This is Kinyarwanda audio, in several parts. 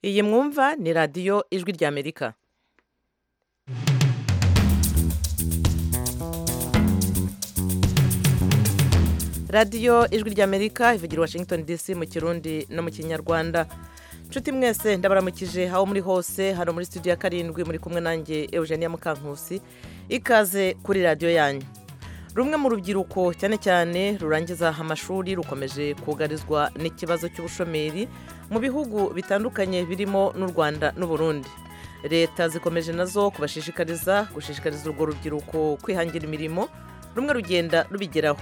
iyi mwumva ni radiyo ijwi ry'amerika radiyo ijwi ry'amerika ivugira i washington dc mu kirundi no mu kinyarwanda nshuti mwese ndabaramukije aho muri hose hano muri studio ya karindwi muri kumwe nanjye eugenia mukankusi ikaze kuri radiyo yanyu rumwe mu rubyiruko cyane cyane rurangiza amashuri rukomeje kugarizwa n'ikibazo cy'ubushomeri mu bihugu bitandukanye birimo n'u rwanda n'uburundi leta zikomeje nazo kubashishikariza gushishikariza urwo rubyiruko kwihangira imirimo rumwe rugenda rubigeraho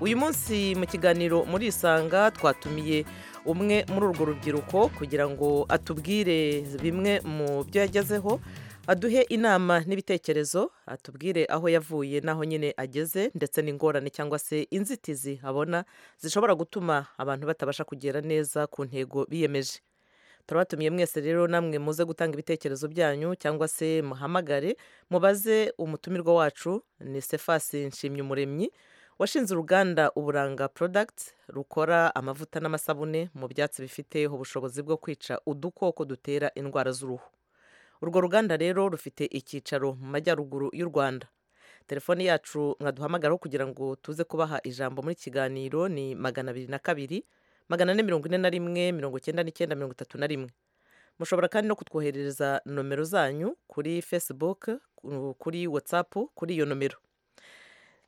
uyu munsi mu kiganiro muri isanga twatumiye umwe muri urwo rubyiruko kugira ngo atubwire bimwe mu byo yagezeho aduhe inama n'ibitekerezo atubwire aho yavuye n'aho nyine ageze ndetse n'ingorane cyangwa se inzitizi abona zishobora gutuma abantu batabasha kugera neza ku ntego biyemeje turabatumiye mwese rero namwe muze gutanga ibitekerezo byanyu cyangwa se muhamagare mubaze umutumirwa wacu ni sefasi nshimyumuremyi washinze uruganda uburanga porodagiti rukora amavuta n'amasabune mu byatsi bifite ubushobozi bwo kwica udukoko dutera indwara z'uruhu urwo ruganda rero rufite icyicaro mu majyaruguru y'u rwanda telefone yacu mwaduhamagaraho kugira ngo tuze kubaha ijambo muri kiganiro ni magana abiri na kabiri magana ane mirongo ine na rimwe mirongo icyenda n'icyenda mirongo itatu na rimwe mushobora kandi no kutwoherereza nomero zanyu kuri facebook kuri whatsapp kuri iyo nomero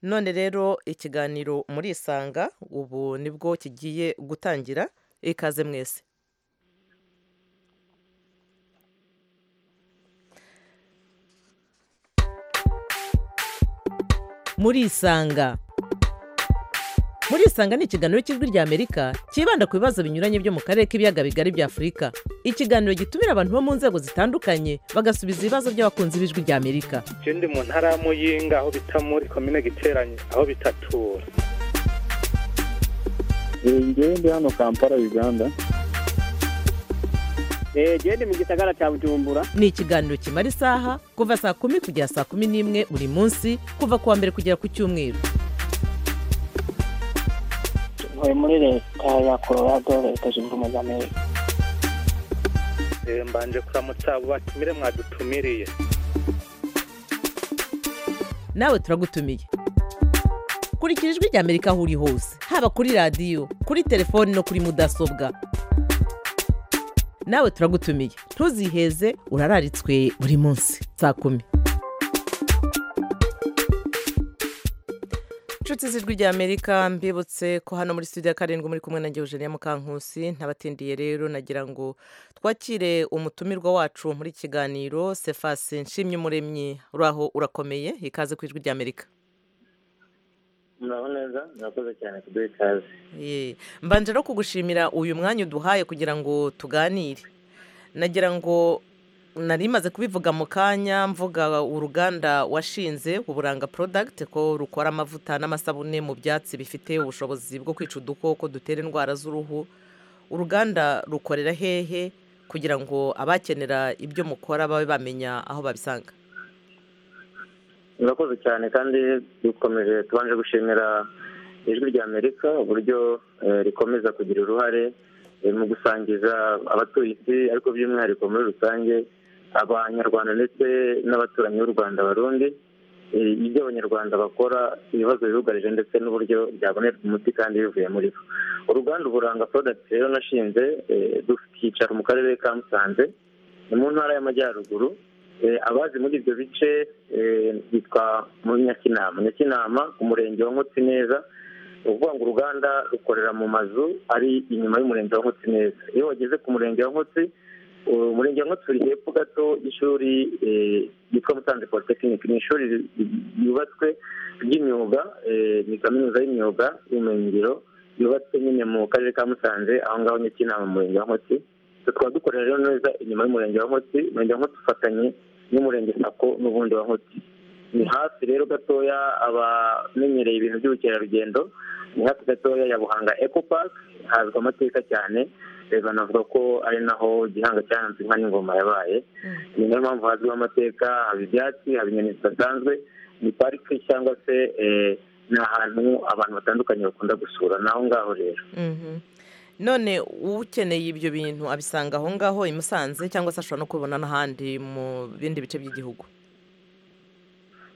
none rero ikiganiro muri isanga ubu nibwo kigiye gutangira ikaze mwese muri isanga muri isanga ni ikiganiro cy'ijwi ry'amerika cyibanda ku bibazo binyuranye byo mu karere k'ibiyaga bigari bya afurika ikiganiro gitumira abantu bo mu nzego zitandukanye bagasubiza ibibazo by'abakunzi b'ijwi ry'amerika je ndi mu ntara ya muyinga aho bita muri komine giteranye aho bitatura ngewe ndi hano kampala uganda gende mu gisagara cya bujumbura ni ikiganiro kimara isaha kuva saa kumi kugera saa kumi n'imwe buri munsi kuva ku wa mbere kugera ku cyumweru tuvuye muri leta ya colorado leta zunze ubumwe za amerika Eh, mbanje kuramutsa abo batumire mwadutumiriye nawe turagutumiye kurikira ijwi ry'amerika aho uri hose haba kuri radiyo kuri telefoni no kuri mudasobwa nawe turagutumiye ntuziheze urararitswe buri munsi saa kumi inshuti z'ijwi ry'amerika mbibutse ko hano muri studio ya karindwi muri kumwe na Eugenia Mukankusi ntabatindiye rero nagira ngo twakire umutumirwa wacu muri kiganiro sefasi nshimye umuremyi uraho urakomeye ikaze ku ijwi ry'amerika muraho neza murakoze cyane kuduha ikaze Ye, mbanje no kugushimira uyu mwanya uduhaye kugira ngo tuganire nagira ngo nari maze kubivuga mu kanya mvuga uruganda washinze uburanga porodagiti ko rukora amavuta n'amasabune mu byatsi bifite ubushobozi bwo kwica udukoko dutera indwara z'uruhu uruganda rukorera hehe kugira ngo abakenera ibyo mukora babe bamenya aho babisanga murakoze cyane kandi dukomeje tubanje gushimira ijwi rya amerika uburyo eh, rikomeza kugira uruhare eh, mu gusangiza abatuye isi ariko by'umwihariko muri rusange abanyarwanda ndetse n'abaturanyi b'u rwanda barundi eh, ibyo abanyarwanda bakora ibibazo bibugarije ndetse n'uburyo byabonerwa umuti kandi bivuye muri bo uruganda uburanga porodagiti rero nashinze eh, dukicara mu karere ka musanze ni mu ntara y'amajyaruguru Eh, abazi muri ibyo bice eh, bitwa muri nyakinama nyakinama umurenge wa nkotsi neza ni ukuvuga ngo uruganda rukorera mu mazu ari inyuma y'umurenge wa nkotsi neza iyo wageze ku murenge wa nkotsi uh, umurenge wa nkotsi uri hepfo gato y'ishuri eh, ryitwa musanze polytechnic ni ishuri ri- ri- ryubatswe ry'imyuga eh, ni kaminuza y'imyuga y'ubumenyingiro yubatswe nyine mu karere ka musanze aho ngaho nyakinama mu murenge wa nkotsi tukaba dukorera rero neza inyuma y'umurenge wa nkotsi umurenge wa nkotsi ufatanye n'umurenge sako n'ubundi wa nkotsi ni hafi rero gatoya abamenyereye ibintu by'ubukerarugendo ni hafi gatoya ya buhanga eco park hazwi amateka cyane Eh, banavuga ko ari naho gihanga cyaranze inka n'ingoma yabaye ni nayo mpamvu hazwiho amateka haba ibyatsi haba inyoni zidasanzwe ni parike cyangwa se eh, ni ahantu abantu batandukanye bakunda gusura naho ngaho rero Mhm. none ukeneye ibyo bintu abisanga aho ngaho i musanze cyangwa se ashobora no kubibona n'ahandi mu bindi bice by'igihugu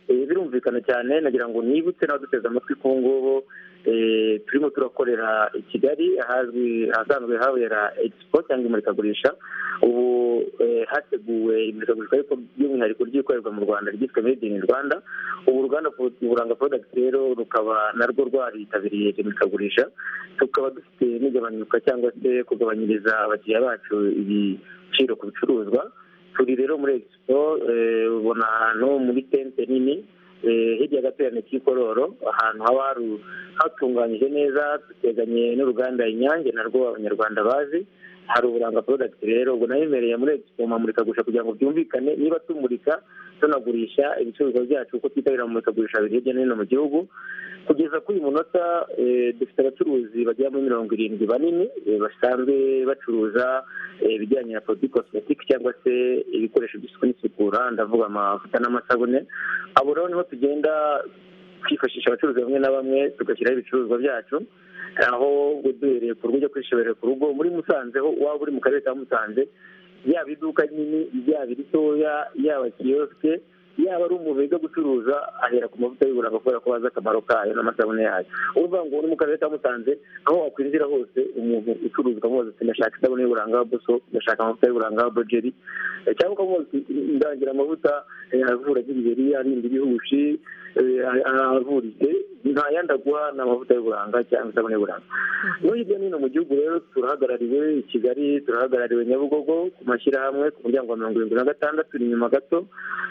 Eh, birumvikana cyane nagira ngo nibutse n'abaduteze amatwi ku ngubu eh, turimo turakorera i kigali ahazwi ahasanzwe habera expo cyangwa imurikagurisha ubu eh, hateguwe imurikagurisha ariko by'umwihariko ryikorerwa mu rwanda ryitwa made in rwanda ubu uruganda Pro- buranga product rero rukaba narwo rwaritabiriye iri murikagurisha tukaba dufite n'igabanyuka cyangwa se kugabanyiriza abakiriya bacu ibiciro ku bicuruzwa turi rero muri expo eh, ubona ahantu muri tente nini eh, hirya gaterane k'ikororo ahantu haba haru- hatunganyije neza duteganye n'uruganda inyange narwo abanyarwanda bazi hari uburanga product rero ubwo nayemereye muri expo mamurikagurisha kugira ngo byumvikane niba tumurika tunagurisha ibicuruzwa byacu kuko twitabira amamurikagurisha biri hirya no hino mu gihugu kugeza kuri uyu munota eh, dufite abacuruzi bagera muri mirongo irindwi banini eh, basanzwe bacuruza eh, ibijyanye na produit cosmetic cyangwa se ibikoresho by'isuku n'isukura ndavuga amavuta n'amasabune abo rero niho tugenda twifashisha abacuruzi bamwe na bamwe tugashyiraho ibicuruzwa byacu aho duhereye ku rugo ujya kwishoborera ku rugo muri musanze ho waba uri mu karere ka musanze yaba iduka rinini yaba iritoya yaba kiyosike yaba ari umuntu wiga gucuruza ahera ku mavuta y'uburanga kubera ko bazi akamaro kayo n'amasabune yayo uvuga ngo uri mu karere ka musanze aho wakwinjira hose umuntu ucuruza ukamubaza ati ndashaka isabune y'uburanga buso ndashaka amavuta y'uburanga wa bojeri Eh, cyangwa ukamubaza uti ndangira amavuta eh, avura nk'ibiheri arinda ibihushi eh, a- a- avuritse nta yandi aguha ni amavuta y'uburanga cyangwa isabune y'uburanga no hirya no hino mu gihugu rero turahagarariwe i kigali turahagarariwe nyabugogo ku mashyirahamwe ku muryango wa mirongo irindwi na gatandatu ni inyuma gato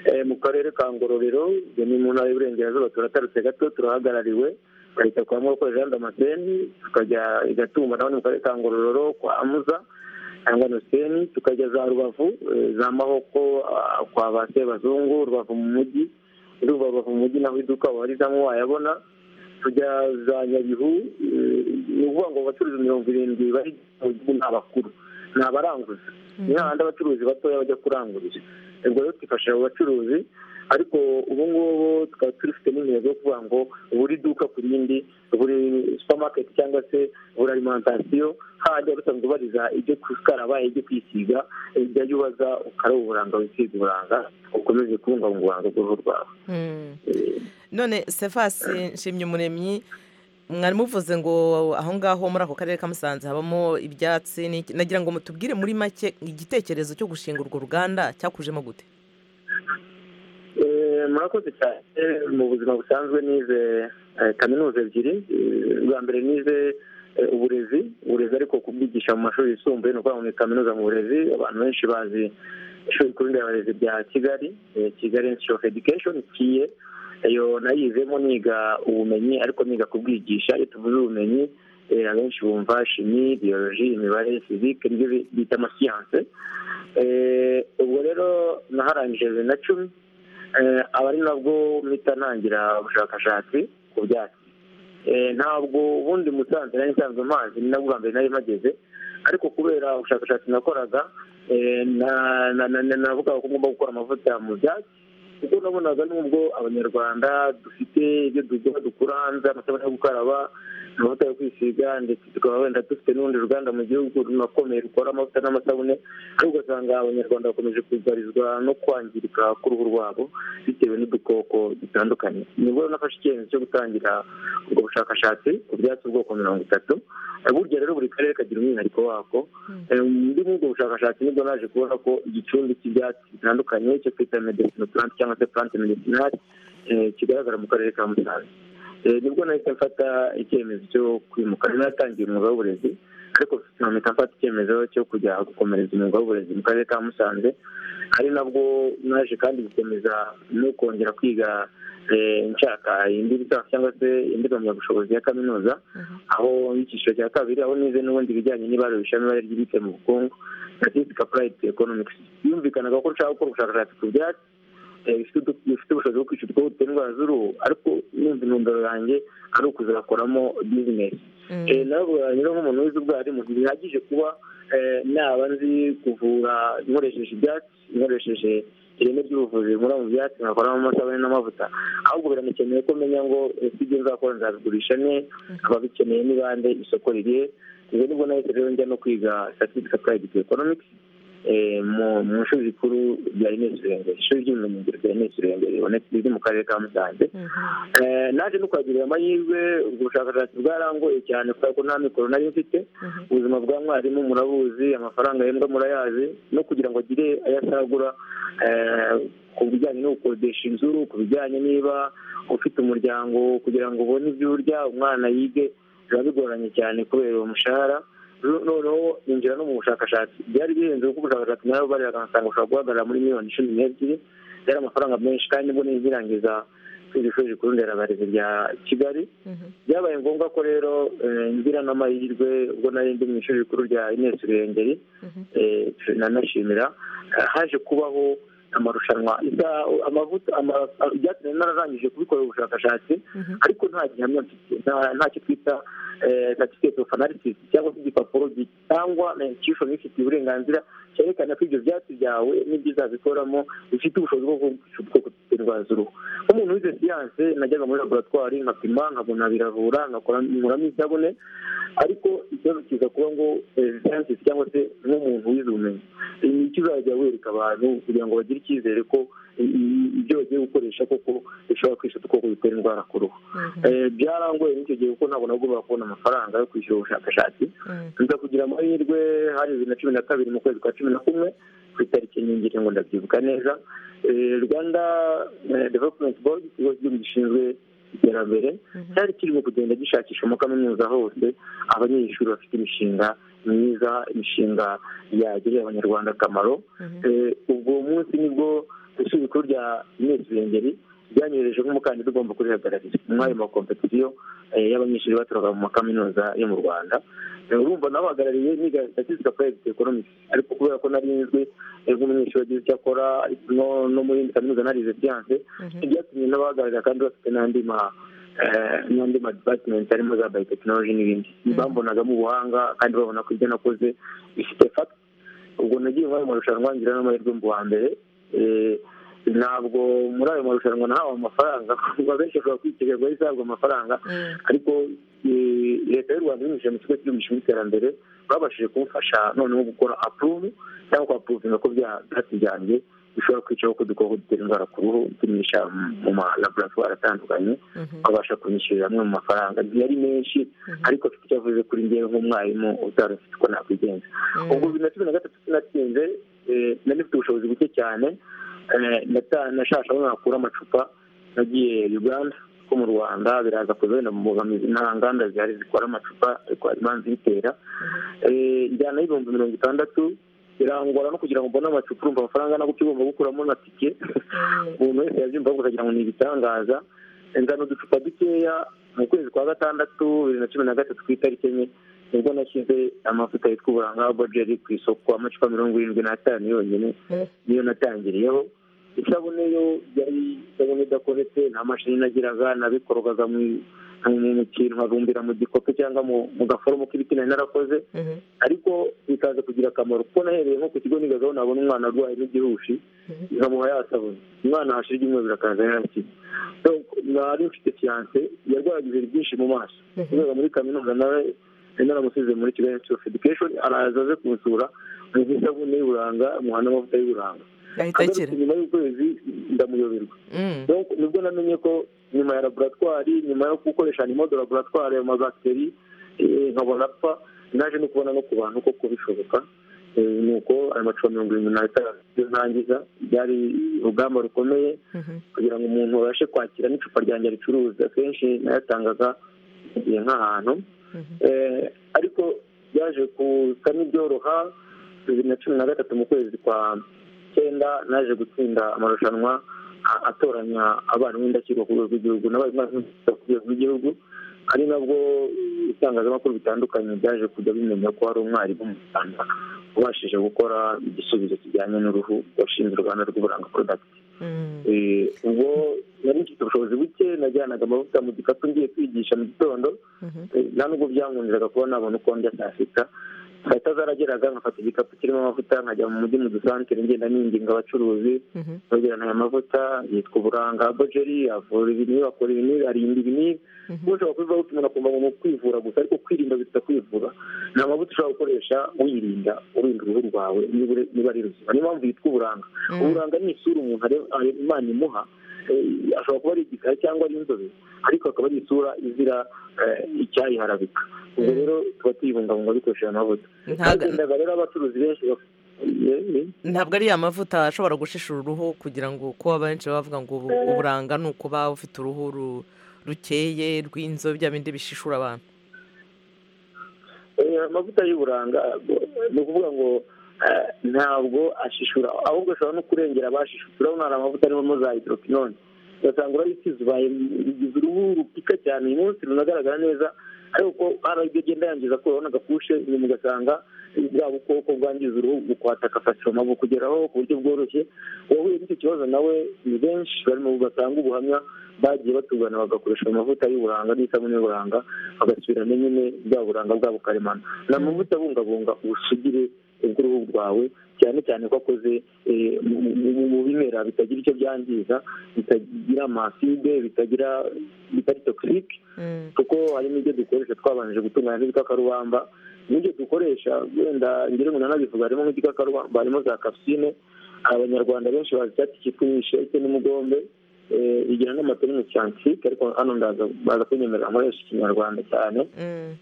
Eh, mu karere ka ngororero ibyo ni mu ntara y'uburengerazuba turatarutse gato turahagarariwe bahita kwa moko jean damascene tukajya i gatumba naho ni mu karere ka ngororero kwa amuza cyangwa noseni tukajya za rubavu eh, za mahoko ah, kwa ba sebazungu rubavu mu mujyi ruva rubavu mu mujyi naho iduka wabarizamo wayabona tujya za nyabihu eh, ni ukuvuga ngo abacuruzi mirongo irindwi bari mu gihugu ni abakuru ni abaranguza ni hahandi abacuruzi batoya bajya kurangurira ubwo rero twifashisha abo bacuruzi ariko ubu ngubu tukaba turifite n'intego yo kuvuga ngo buri duka ku rindi buri supamaketi cyangwa se buri alimantasiyo hajya basanzwe bariza ibyo gukaraba ibyo kwisiga ibyo yubaza ukaraba uburanga wisiga uburanga ukomeze kubungabunga uburanga bw'uruhu rwawe Mm. Eh, none sefasi nshimye umuremyi mwari muvuze ngo aho ngaho muri ako karere ka musanze habamo ibyatsi n'iki- nagira ngo mutubwire muri make igitekerezo cyo gushinga urwo ruganda cyakujemo gute Eh, murakoze cyane Eh, mu buzima busanzwe nize eh, kaminuza ebyiri Eh, ubwa mbere nize eh, uburezi uburezi ariko kubwigisha mu mashuri yisumbuye ni ukuvuga muri kaminuza mu burezi abantu benshi bazi ishuri rikuru nderabarezi rya kigali eh, kigali institute of education kiye iyo nayizemo niga ubumenyi ariko niga kubwigisha iyo tuvuze ubumenyi eh, abenshi bumva shimi biyoloji imibare fizike nibyo bi- bita amasiyanse Eh, ubwo rero naharangije bibiri na cumi Eh, aba ari nabwo mpita ntangira ubushakashatsi ku byatsi Eh, ntabwo ubundi musanze nari nsanzwe amazi ni nabwo bwa mbere nari mpageze ariko kubera ubushakashatsi nakoraga eh, na- na- na- na- navugaga ko ngomba gukora amavuta mu byatsi kuko nabonaga nubwo abanyarwanda dufite ibyo dukora dukura hanze amasabune yo gukaraba amavuta yo kwisiga ndetse tukaba wenda dufite n'urundi ruganda mu gihugu runakomeye rukora amavuta n'amasabune ariko ugasanga abanyarwanda bakomeje kugarizwa no kwangirika k'uruhu rwabo bitewe n'udukoko dutandukanye nibwo nafashe icyemezo cyo gutangira ubwo bushakashatsi ku byatsi ubwoko mirongo itatu Eh, burya rero buri karere kagira umwihariko wako Eh, muri ubwo bushakashatsi nibwo naje kubona ko igicumbi cy'ibyatsi bitandukanye cyo twita medecine plant cyangwa se plant medicinal eh, kigaragara mu karere ka musanze Eh, nibwo nahita mfata icyemezo cyo kwimuka Nari natangiye umwuga w'uburezi ariko mpita mfata icyemezo cyo kujya gukomereza umwuga w'uburezi mu karere ka musanze ari nabwo naje kandi gukomeza no kongera kwiga eh, nshaka indi lisansi cyangwa se indi mpamyabushobozi ya kaminuza aho icyiciro cya kabiri aho nize n'ubundi ibijyanye n'ibarurisha n'ibare ry'ibitse mu bukungu statistic applied to economics yumvikanaga ko nshaka gukora ubushakashatsi ku byatsi eh, bifite udu- bifite ubushobozi bwo kwica udukoko dutera indwara z'uruhu ariko n'inzu intumbero yanjye ari ukuzakoramo bizinesi Mm. Eh, nawe rero nk'umuntu wize ubwarimu ntibihagije kuba eh, naba nzi kuvura nkoresheje ibyatsi nkoresheje ireme ry'ubuvuzi bikora mu byatsi nkakoramo amasabune n'amavuta ahubwo biramukeneye ko menya ngo eh, si ibyo nzakora nzabigurisha ne ababikeneye ni bande isoko ririhe ibyo nibwo nahise rero njya no kwiga certificate applied to economics eh, mu- mu ishuri rikuru rya ines rurengeri ishuri ry'ubumenyingiro rya ines rurengeri ribonetse- riri mu karere ka musanze Eh, naje no kwagirira amahirwe ubwo bushakashatsi bwarangoye cyane kubera ko nta mikoro nari mfite ubuzima bwa mwarimu murabuzi amafaranga yembwa murayazi no kugira ngo agire ayasagura eh, ku bijyanye no gukodesha inzu ku bijyanye niba ufite umuryango kugira ngo ubone ibyo urya umwana yige biba bigoranye cyane kubera uwo mushahara Ru- noneho ninjira no mu bushakashatsi byari bihenze kuko ubushakashatsi nawe bariraga nkasanga ushobora guhagarara muri miliyoni cumi n'ebyiri byari amafaranga menshi kandi ubwo nizirangiza kwiga ishuri rikuru nderabarezi rya kigali byabaye ngombwa ko rero eh, ngira n'amahirwe ubwo nari ndi mu ishuri rikuru rya ines rurengeri eh, nanashimira eh, haje kubaho amarushanwa Isa- amavuta ama- a- byatumye nararangije kubikora ubushakashatsi ariko nta gihamya mfite, nta- ntacyo twita certificate of analysis cyangwa se igipapuro gitangwa na institution ifitiye uburenganzira cyerekana ko ibyo byatsi byawe n'ibyo uzabikoramo bifite ubushobozi bwo kugukiza indwara z'uruhu nk'umuntu wize siyanse najyaga muri laboratwari nkapima nkabona biravura nkakora- nkuramo isabune ariko ikibazo kiza kuba ngo siyanse cyangwa se nk'umuntu wize ubumenyi iyi miti uzajya wereka abantu kugira ngo bagire icyizere ko i- i- ibyo bagiye gukoresha koko bishobora kwica udukoko bitera indwara ku ruhu Eh, byarangoye n'icyo gihe kuko ntabwo nagombaga kubona amafaranga yo kwishyura ubushakashatsi nza kugira amahirwe hari bibiri na cumi na kabiri mu kwezi kwa cumi na kumwe ku itariki nyingiri ngo ndabyibuka neza Eh, rwanda eh, development board ikigo cy'igihugu gishinzwe iterambere cyari kirimo kugenda gishakisha mu kaminuza hose abanyeshuri bafite imishinga myiza imishinga yagirira abanyarwanda akamaro Eh, ubwo munsi nibwo ishuri rikuru rya ines rurengeri ryanyohereje nk'umukandida ugomba kurihagararira muri ayo makompetisiyo eh, y'abanyeshuri baturuka mu makaminuza yo mu rwanda Eh, urumva nabahagarariye niga statistika private economics ariko kubera ko nari nzwi eh, nk'umunyeshuri wagize icyo akora no- no muri indi kaminuza narize siyanse byatumye n'abahagararira kandi bafite n'andi ma eh, n'andi ma department harimo za biotechnology n'ibindi bambonagamo ubuhanga kandi babona ko ibyo nakoze bifite fata ubwo nagiye muri ayo marushanwa ngira n'amahirwe mu wa mbere Eh, ntabwo muri ayo marushanwa nahawe amafaranga kuko benshi bashobora kwitegerwa ko izahabwa amafaranga ariko eh, leta y'u rwanda ibinyujije mu kigo cy'igihugu gishinzwe iterambere babashije kumufasha noneho gukora apuruvu cyangwa kwapuruvinga ko bya byatsi byanjye bishobora kwicaho ko dukoko dutera indwara ku ruhu tumisha mu malaboratwari atandukanye babasha kunyishyurira amwe mu mafaranga yari menshi ariko afite icyo avuze kuri njyewe nk'umwarimu utari ufite uko nakwigenza ubwo bibiri na cumi na gatatu sinatsinze eh, nari mfite ubushobozi buke cyane eh, nata- nashashe aho nakura amacupa nagiye uganda ko mu rwanda biraza kuza wenda mu mbogamizi nta nganda zihari zikora amacupa ariko hari impamvu ibitera Eh, njyana y'ibihumbi mirongo itandatu birangora no kugira ngo mbone amacupa urumva amafaranga nabwo ukigomba gukuramo na tike umuntu wese yabyumva ahubwo akagira ngo ni ibitangaza ingano uducupa dukeya mu kwezi kwa gatandatu bibiri na cumi na gatatu ku itariki enye nibwo nashyize amavuta yitwa uburanga bojeri ku isoko amacupa mirongo irindwi n'atanu yonyine niyo natangiriyeho isabune yo yari isabune idakoretse nta mashini nagiraga nabikorogaga mu mu- mu kintu nkabumbira mu gikopo cyangwa mu- mu gaforomo k'ibiti nari narakoze ariko bikaza kugira akamaro kuko nahereye nko ku kigo nigagaho nabona umwana arwaye n'igihushi nkamuha yasabune umwana hashira ibyumweru akaza yarakize So, nari mfite fiyanse yarwaraga ibintu byinshi mu maso kubera muri kaminuza nawe nari naramusize muri kigali institute of education araza aze kunsura muha isabune y'uburanga muha n'amavuta y'uburanga yahita akira agarutse nyuma y'ukwezi ndamuyoberwa Mm. Donc, nibwo namenye ko nyuma ya laboratwari nyuma yo gukoresha animodo laboratwari ayo mabakiteri eh, nkabona apfa naje no kubona no ku bantu ko kubishoboka Eh, nuko ayo macupa mirongo irindwi n'atanu iyo ntangiza byari urugamba rukomeye kugira ngo umuntu abashe kwakira n'icupa ryanjye ricuruza kenshi nayatangaga igihe nk'ahantu Eh, ariko byaje kuza n'ibyoroha bibiri na cumi na gatatu mu kwezi kwa cyenda naje gutsinda amarushanwa a- atoranya abarimu b'indashyikirwa ku rwego rw'igihugu n'abarimu b'indashyikirwa ku rwego rw'igihugu ari nabwo ibitangazamakuru bitandukanye byaje kujya bimenya ko hari umwarimu mu rwanda ubashije gukora igisubizo kijyanye n'uruhu washinze uruganda rw'uburanga product Eh, ubwo nari mfite ubushobozi buke najyanaga amavuta mu gikapu ngiye kwigisha mu gitondo Eh, nta nubwo byankundiraga kuba nabona uko ndya saa sita sita zarageraga nkafata igikapu kirimo amavuta nkajya mu mujyi mu dusantere ngenda ninginga abacuruzi Mhm. bagirana aya mavuta yitwa uburanga bojeri avura ibinini bakora ibinini arinda ibinini Mhm. ubu ushobora kubivuga gusa umuntu akumva mu kwivura gusa ariko kwirinda biruta kwivura ni amavuta ushobora gukoresha wirinda urinda uruhu rwawe niba uri- niba ari ruzima niyo mpamvu yitwa uburanga Mm. uburanga ni isura umuntu are- are- imana imuha eh, ashobora kuba ari igikara cyangwa ari inzobe ariko akaba ari isura izira eh, icyayiharabika ubwo Mm. rero tuba tuyibungabunga dukoresheje amavuta Ntaga- hagendaga rero abacuruzi benshi bak- eh, eh, ntabwo ari ya mavuta ashobora gushishura uruhu kugira ngo kuko abenshi baba bavuga ngo ubu- uburanga ni ukuba ufite uruhu ru- rukeye rw'inzobe bya bindi bishishura abantu Eh, amavuta y'uburanga eh, ni ukuvuga ngo eh, ntabwo ashishura ahubwo ashobora no kurengera abashishura urabona hari amavuta arimo za hydroquinone ugasanga urayisize ubaye bigize uruhu rupika cyane uyu munsi runagaragara neza ariko hari ibyo agenda yangiza kuraho n'agakushe inyuma ugasanga bwa bukoko bwangiza uruhu bukwataka fasoma bukugeraho ku buryo bworoshye uwahuye n'icyo kibazo nawe ni benshi barimo batanga ubuhamya bagiye batugana bagakoresha amavuta y'uburanga n'isabune y'uburanga bagasubiramo nyine bwa buranga bwabo karemano ni amavuta abungabunga ubusugire bw'uruhu rwawe cyane cyane ko akoze eh, mu- mu- mu- mu bimera bitagira icyo byangiza bitagira amaside bitagira bitari toxic Mm. kuko harimo ibyo dukoresha twabanje gutunganya n'ibikakarubamba n'ibyo dukoresha wenda ngira umuntu anabivuga harimo nk'igikakarubamba harimo za kapusine abanyarwanda benshi bazi icyatsi cyitwa imisheke n'umugombe eh, igira n'amatonini scientifique ariko hano ndaza baza kunyemerera nkoresha ikinyarwanda cyane Mm.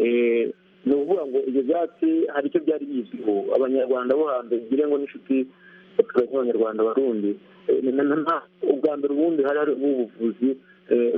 Eh, ni ukuvuga ngo ibyo byatsi hari icyo byari bizwiho abanyarwanda bo hambere ngire ngo n'inshuti abaturage b'abanyarwanda barundi Eh, na- na- na- ubwa mbere ubundi hari hari ubuvuzi eh,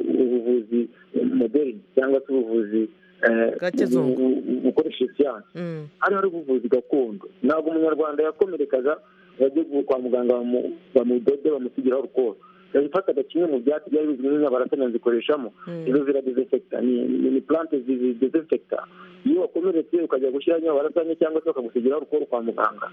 ubuvuzi moderni cyangwa se ubuvuzi eh, Bwa kizungu. bu- bu- bu- bukoresha siyansi Mm. hari hari ubuvuzi gakondo ntabwo umunyarwanda yakomerekaga bajye kwa muganga bamu- bamudode bamusigiraho urukoba yabifataga kimwe mu byatsi byari bizwi nk'inyabarasanya nzikoreshamo Mm. izo zira desinfecta ni ni- ni plante zi- desinfecta iyo wakomeretse ukajya gushyira nyabarasanya cyangwa se bakagusigiraho urukoro kwa muganga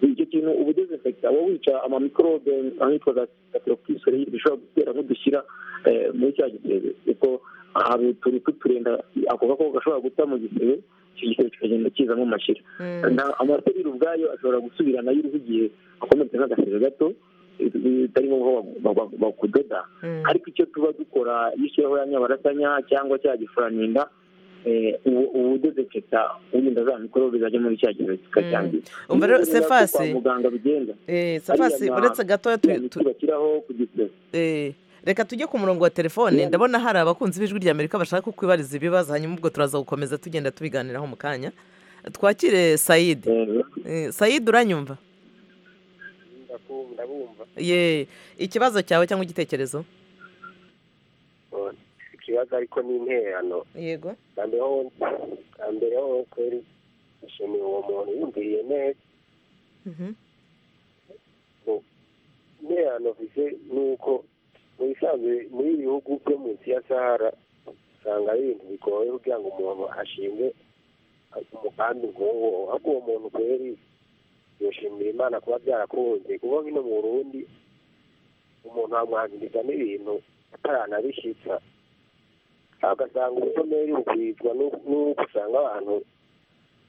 icyo kintu ubu desinfecta uba wica amamikorobe ahitwa za kateropisore bishobora gutera nk'udushyira eh, muri cya gisebe kuko hari utuntu tw'uturenda ako gakoko gashobora guta mu gisebe icyo gisebe kikagenda kizamo amashyira Mm. Na- amaserire ubwayo ashobora gusubirana y'uruhu igihe akomeretse nk'agasebe gato eh, bitari ngombwa bag- bag- bakudoda Mm. ariko icyo tuba dukora iyo ushyiraho ya nyabarasanya cyangwa cya gifuraninda eh, ubu- ubu desinfecta urinda za mikorobe zajya muri cya gihe zikacyangiza Umva rero, Niyo rero Cephas- kwa muganga bigenda Eh, Safasi ariya ma- uretse gatoya tu- ya tu- miti bashyiraho ku gisebe Eh, reka tujye ku murongo wa telefone Yeah. ndabona hari abakunzi b'ijwi ry'amerika bashaka kukwibariza ibibazo hanyuma ubwo turaza gukomeza tugenda tubiganiraho mu kanya twakire sayidi Eh, sayidi uranyumva ndabumva ye ikibazo cyawe cyangwa igitekerezo ikibazo ariko ni interano yego mbere ho mbere ho kweri nshimiye uwo muntu yumviriye neza Mhm. interano mfise ni uko mu bisanzwe muri ibi bihugu byo munsi ya sahara usanga ari ibintu bigoye kugira ngo umuntu ashimwe umugambi nk'uwo ariko uwo muntu kweri yoshimira imana kuba byarakunze kuko nk'ino mu burundi umuntu amwangiza n'ibintu ataranabishyitsa agasanga ubushomeri bukwizwa n'u- n'uko usanga abantu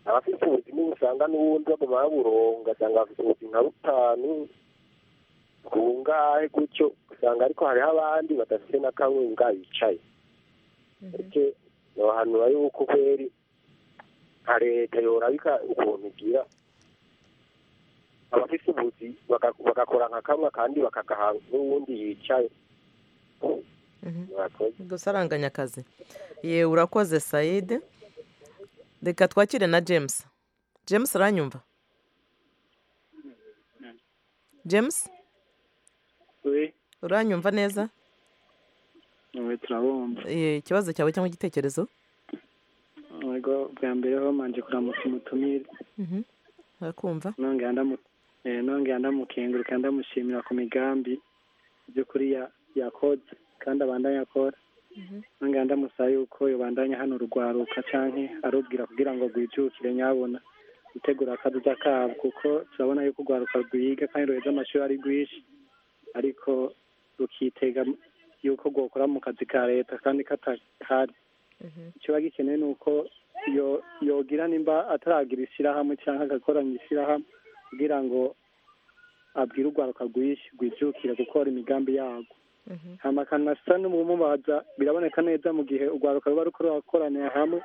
abafite ubuzima usanga n'ubundi baguma baburonka ugasanga bafite ubuzima butanu bungahe gutyo usanga ariko hariho abandi badafite na kamwe nga bicaye ndetse nohanura yuko kweri nka leta yorabika ukuntu igira abafite ubuzi baka- bagakora nka kamwe kandi bakagaha n'uwundi yicaye Mhm. murakoze gusa aranganya akazi ye urakoze sayidi reka twakire na james james uranyumva james we uranyumva neza we turabumva Eh, ikibazo cyawe cyangwa igitekerezo yego bwa mbere ho manje kuramutsa umutumire Mhm. urakumva nongera ndamu- eh, nongera ndamukenguruka ndamushimira ku migambi by'ukuri ya- yakoze kandi abandanya akora nongera ndamusaba yuko yobandanya hano urugwaruka canke arubwira kugira ngo rwijukire nyabona gutegura akadoda kabo kuko turabona yuko urwaruka rwiga kandi ruheza amashuri ari rwinshi ariko rukitega yuko rwokora mu kazi ka leta kandi katahari ikiba gikenewe ni uko yo- yogira nimba ataragira ishyirahamwe cyangwa agakoranya ishyirahamwe kugira ngo abwire urwaruka rwinshi rwijukira gukora imigambi yarwo amakanasa n'umumubaza biraboneka neza mu gihe urwaruka ruba rukora rukoraniye hamwe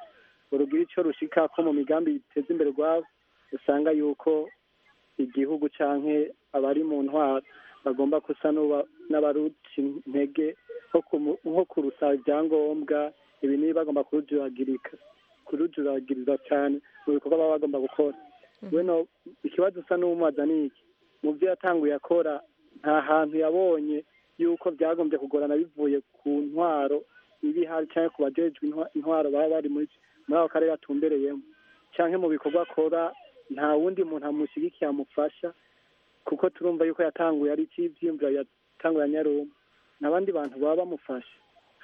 urugira icyo rushika ko mu migambi iteza imbere rwabo usanga yuko igihugu canke abari mu ntwaro bagomba gusa n'uba- n'abaruca intege nko kumu- nko kurusaba ibyangombwa ibi nibi bagomba kurujuragirika kurujuragiriza cyane mu bikorwa baba bagomba gukora weno ikibazo usa n'umubaza ni iki mu byo yatanguye akora nta hantu yabonye yuko byagombye kugorana bivuye ku ntwaro ibi hari cyangwa ku bajejwe intwa- intwaro baba bari muri muri ako karere atumbereyemo cyangwa mu bikorwa akora nta wundi muntu amushyigikiye amufasha kuko turumva yuko yatanguye ari icy'ibyiyumviro yatanguye anyaruma n'abandi bantu baba bamufasha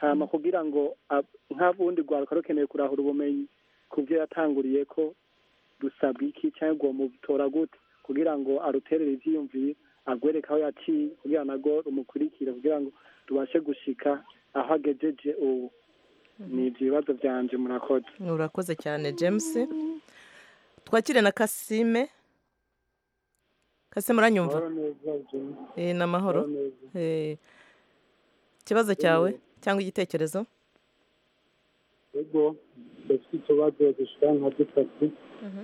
hama kugira ngo ab- nk'ubundi rwaruka rukeneye kurahura ubumenyi ku byo yatanguriye ko rusabwa iki cyangwa ngo mutora gute kugira ngo aruterere ibyiyumviro agwereke aho yaciye kugira nago rumukurikire kugira ngo rubashe gushika aho agejeje ubu ni ibyo bibazo byanje murakoze urakoze cyane james twakire na kasime kasime uranyumva Eh, ni amahoro Eh, ikibazo cyawe cyangwa igitekerezo ego dufite utubazo dushika nka dutatu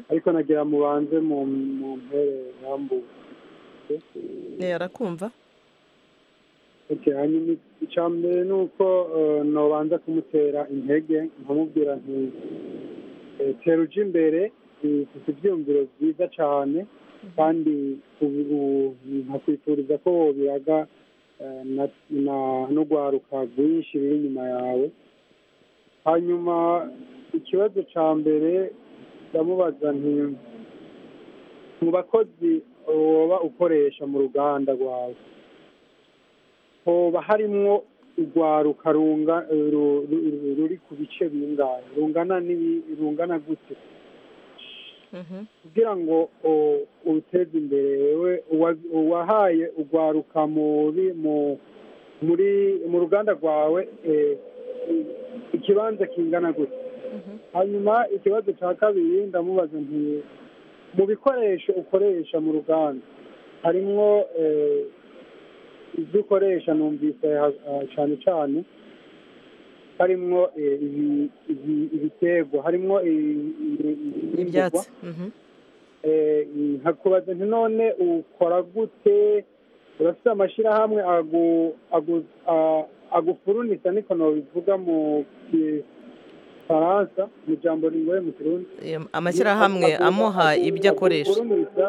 ariko nagira mubanze mu mu mpere rambuye Eh, arakumva Okay, hanyuma icya mbere ni uko eh, nobanza kumutera intege nkamubwira nti eh, tera uje imbere eh, ufite ibyiyumviro byiza cyane kandi ubu- ubu nkakwifuriza ko wobiraga eh, na- na- n'urwaruka rwinshi ruri inyuma yawe hanyuma ikibazo cya mbere ndamubaza nti mu bakozi woba ukoresha mu ruganda rwawe hoba harimwo urwaruka runga ru- ru- ru- ruri ku bice bingahe rungana n'ibi- rungana gute Mhm. kugira ngo o- uruteze imbere wewe uwa- uwahaye urwaruka muri mu- muri mu ruganda rwawe eh, i- ikibanza kingana gute hanyuma ikibazo cya kabiri ndamubaza nti mu bikoresho ukoresha mu ruganda harimwo eh, ibyo ukoresha numvise ha- ha- cyane cyane harimwo eh, ibi- ibi- ibiterwa harimwo i- i- i- ibyatsi imboga. Mhm. Eh, nkakubaza nti none ukora gute urafite amashyirahamwe agu- agu- a- agufurunisa niko nobivuga mu faransa mu jambo ringoye mu kirundi Eh, amashyirahamwe amuha ibyo akoresha agufurunisa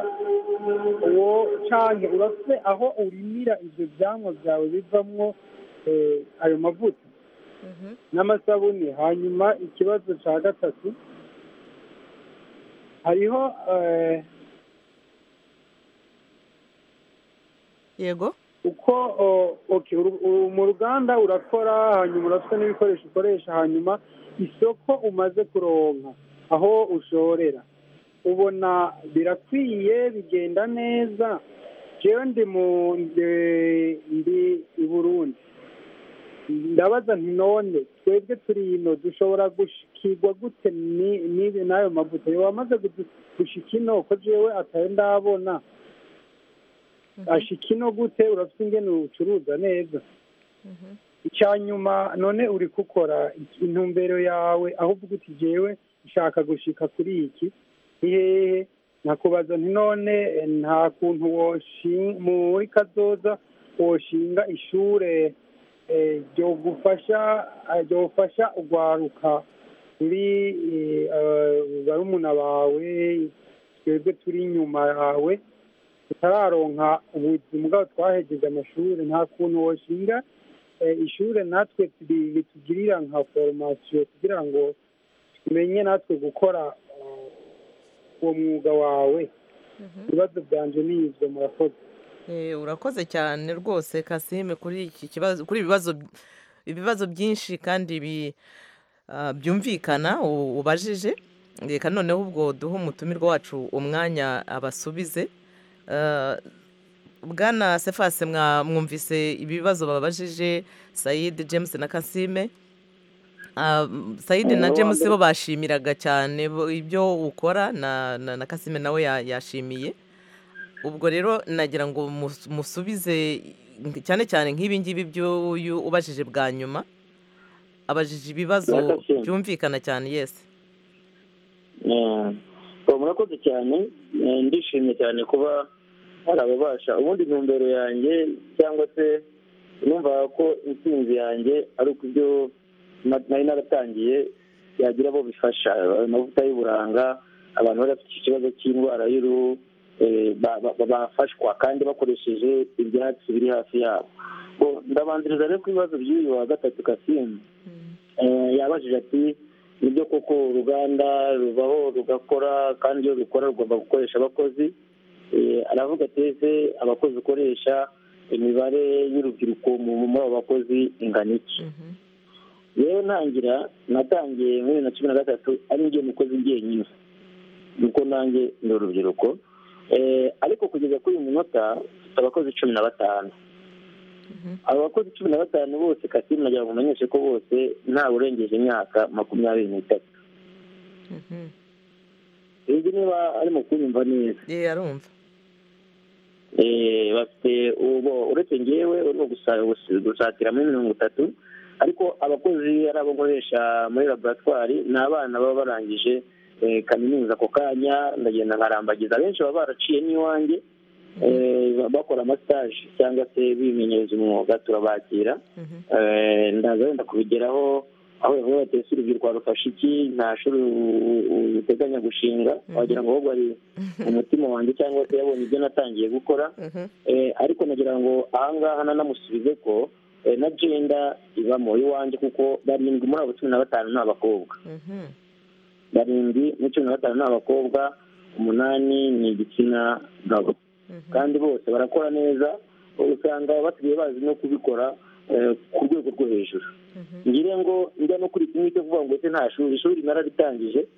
uwo canke urafite aho urimira ivyo vyamwa vyawe bivamwo eh, ayo mavuta Mhm. n'amasabune hanyuma ikibazo cya gatatu hariho eh, yego uko o- okay, uru- uru- mu ruganda urakora hanyuma urafite n'ibikoresho ukoresha hanyuma isoko umaze kuronka aho ushorera ubona birakwiye bigenda neza jewe ndi mu ndi- ndi i burundi ndabaza nti none twebwe turi ino dushobora gushikirwa gute ni- n'ibi n'ayo mavuta wamaze gushika ino ko jewe atari ndabona ashika ino gute urafite ingene ucuruza neza icya nyuma none uri gukora iki- intumbero yawe aho uvuga uti jewe nshaka gushika kuri iki ni hehe nakubaza nti none eh, nta kuntu woshinga muri kazoza woshinga ishure eh, ryogufasha eh, ryofasha urwaruka ruri eh, eh, barumuna bawe twebwe turi inyuma yawe tutararonka ubuzima bwabo twahejeje amashuri nta kuntu woshinga eh, ishuri natwe turi- ritugirira nka foromasiyo kugira ngo tumenye natwe gukora eh, uwo mwuga wawe ibibazo byanje ni ibyo murakoze Eh, urakoze cyane rwose kasime kuri iki kibazo kuri ibi bibazo ibibazo byinshi kandi bi- ah, byumvikana u- ubajije reka noneho ubwo duhe umutumirwa wacu umwanya abasubize Ah, bwana sefase mwa- mwumvise ibibazo babajije sayidi james na kasime sayide na james bo bashimiraga cyane bo- ibyo ukora na na na kasime nawe ya- yashimiye ubwo rero nagira ngo mus- musubize cyane cyane nk'ibi ngibi by'uyu ubajije bwa nyuma abajije ibibazo Bwa Kassim. byumvikana cyane yesi Eh, uwo murakoze cyane eh, ndishimye cyane kuba hari ababasha ubundi intumbero yanjye cyangwa se numva ko intsinzi yanjye ari uko ibyo na- nari naratangiye yagira abo bifasha ayo mavuta y'uburanga abantu bari bafite ikibazo cy'indwara y'uruhu eh, ba- ba- ba- bafashwa kandi bakoresheje ibyatsi biri hafi yabo Bo, ndabanziriza rero ku bibazo by'uyu wa gatatu kasimbi Eh, yabajije ati nibyo koko uruganda rubaho rugakora kandi iyo rukora rugomba gukoresha abakozi Eh, aravuga ati ese abakozi ukoresha imibare y'urubyiruko mu muri abo bakozi ingana iki rero ntangira natangiye muri bibiri na cumi na gatatu ari njye mukozi njyenyine nuko nanjye ni urubyiruko Eh, ariko kugeza kuri uyu munota mfite abakozi cumi na batanu abo bakozi cumi na batanu bose kasimu nagira ngo umenyeshe ko bose ntawe urengeje imyaka makumyabiri n'itatu sinzi niba arimo kunyumva neza ye arumva Eh, bafite ubu uretse ngewe urimo gusa- gusa- gusatira muri mirongo itatu ariko abakozi ari abo nkoresha muri laboratwari ni abana baba barangije eh, kaminuza ako kanya ndagenda nkarambagiza abenshi baba baraciye n'iwanjye eh, ba- bakora amasitaje cyangwa se bimenyereza umwuga turabakira Mhm. Eh, ndaza wenda kubigeraho aho bavuga bati ese urubyiruko warufashe iki nta shuri u- u- u- uteganya gushinga wagira ngo ahubwo ari umutima wanjye cyangwa se yabonye ibyo natangiye gukora Mhm. Eh, ariko nagira ngo ahangaha nanamusubize ko eh, na jenda ibamo iwanjye kuko barindwi muri abo cumi na batanu ni abakobwa Mhm. barindwi muri cumi na batanu ni abakobwa umunani ni igitsina gabo Mhm. kandi bose barakora neza usanga basigaye bazi no kubikora eh, ku rwego rwo hejuru Mhm. ngira ngo njya no kuri kimwe cyo kuvuga ngo ese nta shuri ishuri narabitangije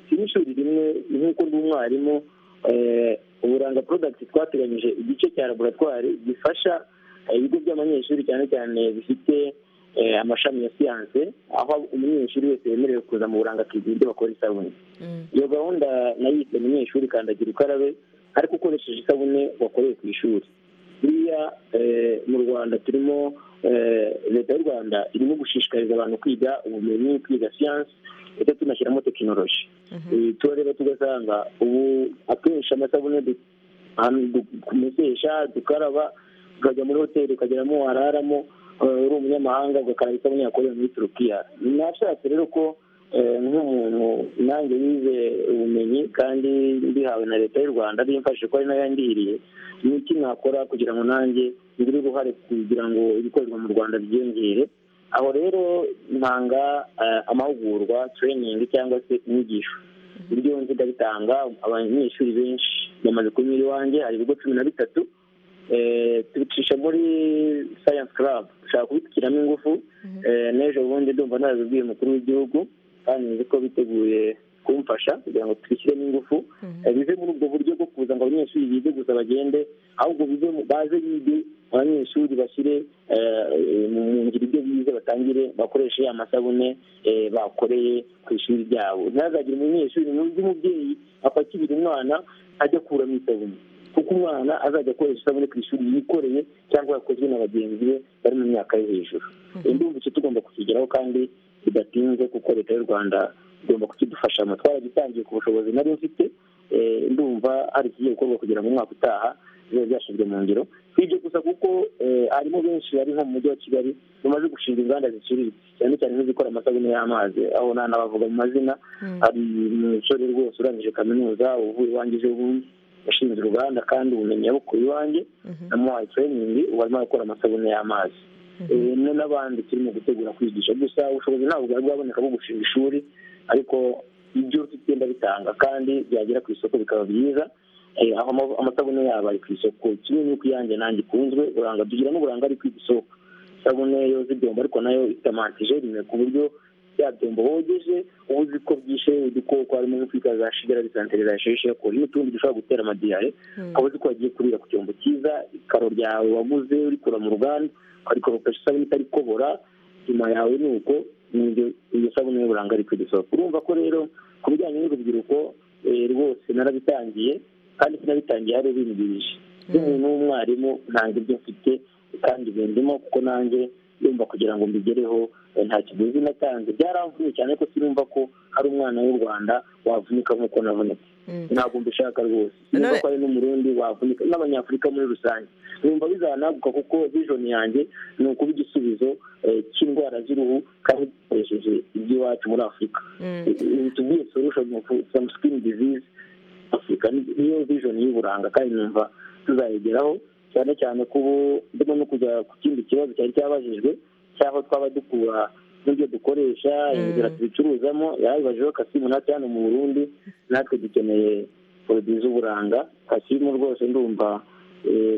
si n'ishuri rimwe nk'uko ndi umwarimu eh, uburanga product twateganyije igice cya laboratwari gifasha eh, ibigo by'abanyeshuri cyane cyane bifite eh, amashami ya siyanse aho umunyeshuri wese yemerewe kuza mu buranga akigira ibyo bakora isabune Mhm. iyo gahunda nayise munyeshuri kandagira ukarabe ariko ukoresheje isabune wakoreye ku ishuri buriya eh, mu rwanda turimo eh, leta y'u rwanda irimo gushishikariza abantu kwiga ubumenyi kwiga siyansi ndetse tunashyiramo tekinoloji Eh, turareba tugasanga ubu akenshi amasabune du- ahantu du- kumesesha dukaraba ukajya muri hoteli ukageramo wararamo eh, uri umunyamahanga ugakaraba isabune yakorewe muri turukiya nashatse rero ko eh, nk'umuntu nanjye yize ubumenyi kandi mbihawe na leta y'u rwanda bimfashije ko ari nayo yandihiriye ni iki nakora kugira ngo nanjye ngire uruhare kugira ngo ibikorerwa mu rwanda byiyongere aho rero ntanga eh, amahugurwa training cyangwa se inyigisho ibyo nzi ndabitanga abanyeshuri benshi bamaze kunyura iwanjye hari ibigo cumi na bitatu Eh, tubicisha muri science club dushaka kubitwikiramo ingufu Eh, n'ejo bundi ndumva nabibwiye umukuru w'igihugu kandi nzi ko biteguye kumfasha kugira ngo tubishyiremo ingufu Eh, bive muri ubwo buryo bwo kuza ngo abanyeshuri bige gusa bagende ahubwo bive mu- baze bige abanyeshuri bashyire eh, mu mu ngiro ibyo bize batangire bakoreshe amasabune eh, bakoreye ku ishuri ryabo ntihazagire umunyeshuri n'undi mubyeyi apakirira umwana ajya kuramo isabune kuko umwana azajya akoresha isabune ku ishuri yikoreye cyangwa yakozwe na bagenzi be bari mu myaka yo hejuru ndumva icyo tugomba kukigeraho kandi bidatinze kuko leta y'u rwanda igomba kukidufashamo twaragitangiye ku bushobozi nari mfite eh, ndumva hari ikigiye gukorwa kugira ngo umwaka utaha bibe byashyizwe mu ngiro si ibyo gusa kuko eh, harimo benshi bari nko mu mujyi wa kigali bamaze gushinga inganda ziciriritse cyane cyane nk'izikora amasabune y'amazi aho nta nabavuga mu mazina hari umusore rwose urangije kaminuza uvuye iwanjye ejo bundi yashinze uruganda kandi ubumenyi yabukuye iwanjye namuhaye training ubu arimo arakora amasabune y'amazi Eh, ni n'abandi turimo gutegura kwigisha gusa ubushobozi ntabwo bwari bwaboneka bwo gushinga ishuri ariko ibyo tugenda bitanga kandi byagera ku isoko bikaba byiza Eh, aho ama- amasabune yabo ari ku isoko kimwe n'uko iyanjye nanjye ikunzwe buranga tugira n'uburanga ari ku isoko isabune yoza ibyombo ariko nayo ifite amantijerine ku buryo bya byombo wogeje uba uzi ko byishe udukoko harimo nko kwita za shigera disanterizayizeshi kuri n'utundi dushobora gutera amadiyare ukaba uzi ko wagiye kurira ku cyombo cyiza ikaro ryawe waguze urikura mu ruganda ukarikoropesha isabune itarikobora nyuma yawe ni uko iyo sabune y'uburanga ari kugisohoka urumva ko rero ku bijyanye n'urubyiruko rwose narabitangiye kandi sinabitangiye hari ubindiriye nk'umuntu w'umwarimu ntabwo ibyo mfite kandi bindimo kuko nanjye yumva kugira ngo mbigereho nta kiguzi natanze byaramvuye cyane ko sinumva ko hari umwana w'u rwanda wavunika nk'uko nabonetse ntabwo mbishaka rwose sinumva ko hari n'umurundi wavunika n'abanyafurika muri rusange numva bizanaguka kuko vision yanjye ni ukuba igisubizo cy'indwara z'uruhu kandi dukoresheje iby'iwacu muri afurika tubwiye solution from skin disease afurika niyo vision y'uburanga kandi numva tuzayigeraho cyane cyane ko ubu ndimo no kujya ku kindi kibazo cyari cyabajijwe cy'aho twaba dukura n'ibyo dukoresha inzira tubicuruzamo yabibajeho kasimu natwe hano mu burundi natwe dukeneye poroduwi z'uburanga kasimu rwose ndumva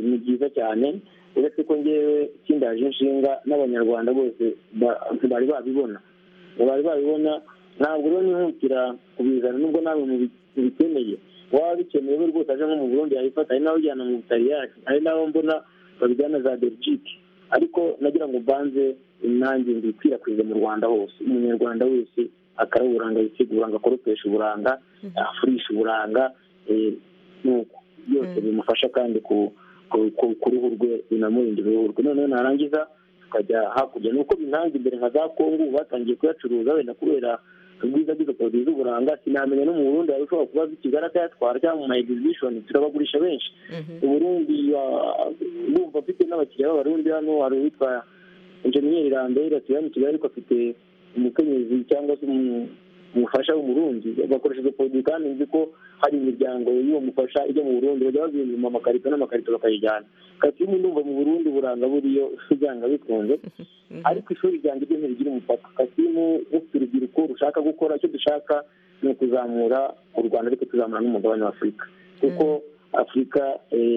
ni byiza cyane uretse ko ngewe kindaje inshinga n'abanyarwanda bose bari babibona bari babibona ntabwo rero nihutira kubizana nubwo nawe mubikeneye waba bikeneye we rwose aje nko mu burundi yabifata hari n'abajyana mu butaliyani hari n'abo mbona babijyana za belgique ariko nagira ngo mbanze nanjye mbikwirakwize mu rwanda hose umunyarwanda wese akara uburanga yisiga uburanga akoropesha uburanga afurisha uburanga nuko byose bimufasha kandi ku ruhu rwe binamurindira uruhu rwe noneho narangiza tukajya hakurya ni uko binanze imbere nka za kongo batangiye kuyacuruza wenda kubera ubwiza bw'izo poroduwi z'uburanga sinamenya no mu burundi hari ushobora kuba zikigara akayatwara cyangwa mu ma egizibishoni turabagurisha benshi uburundi bumva afite n'abakiriya b'abarundi hano hari uwitwa injeniyeri rambere atuye hano i kigali ariko afite umukenyezi cyangwa se umufasha w'umurundi bakoresha izo poroduwi kandi nzi ko hari imiryango y'uwo mufasha ijya mu burundi bajya bazinduma amakarito n'amakarito bakayijyana kasimu ndumva mu burundi buranga buriyo byanga bikunze ariko ishuri ryanjye ryo ntirigira umupaka kasimu rufite urubyiruko rushaka gukora icyo dushaka ni ukuzamura u rwanda ariko tuzamura n'umugabane wa afurika kuko afurika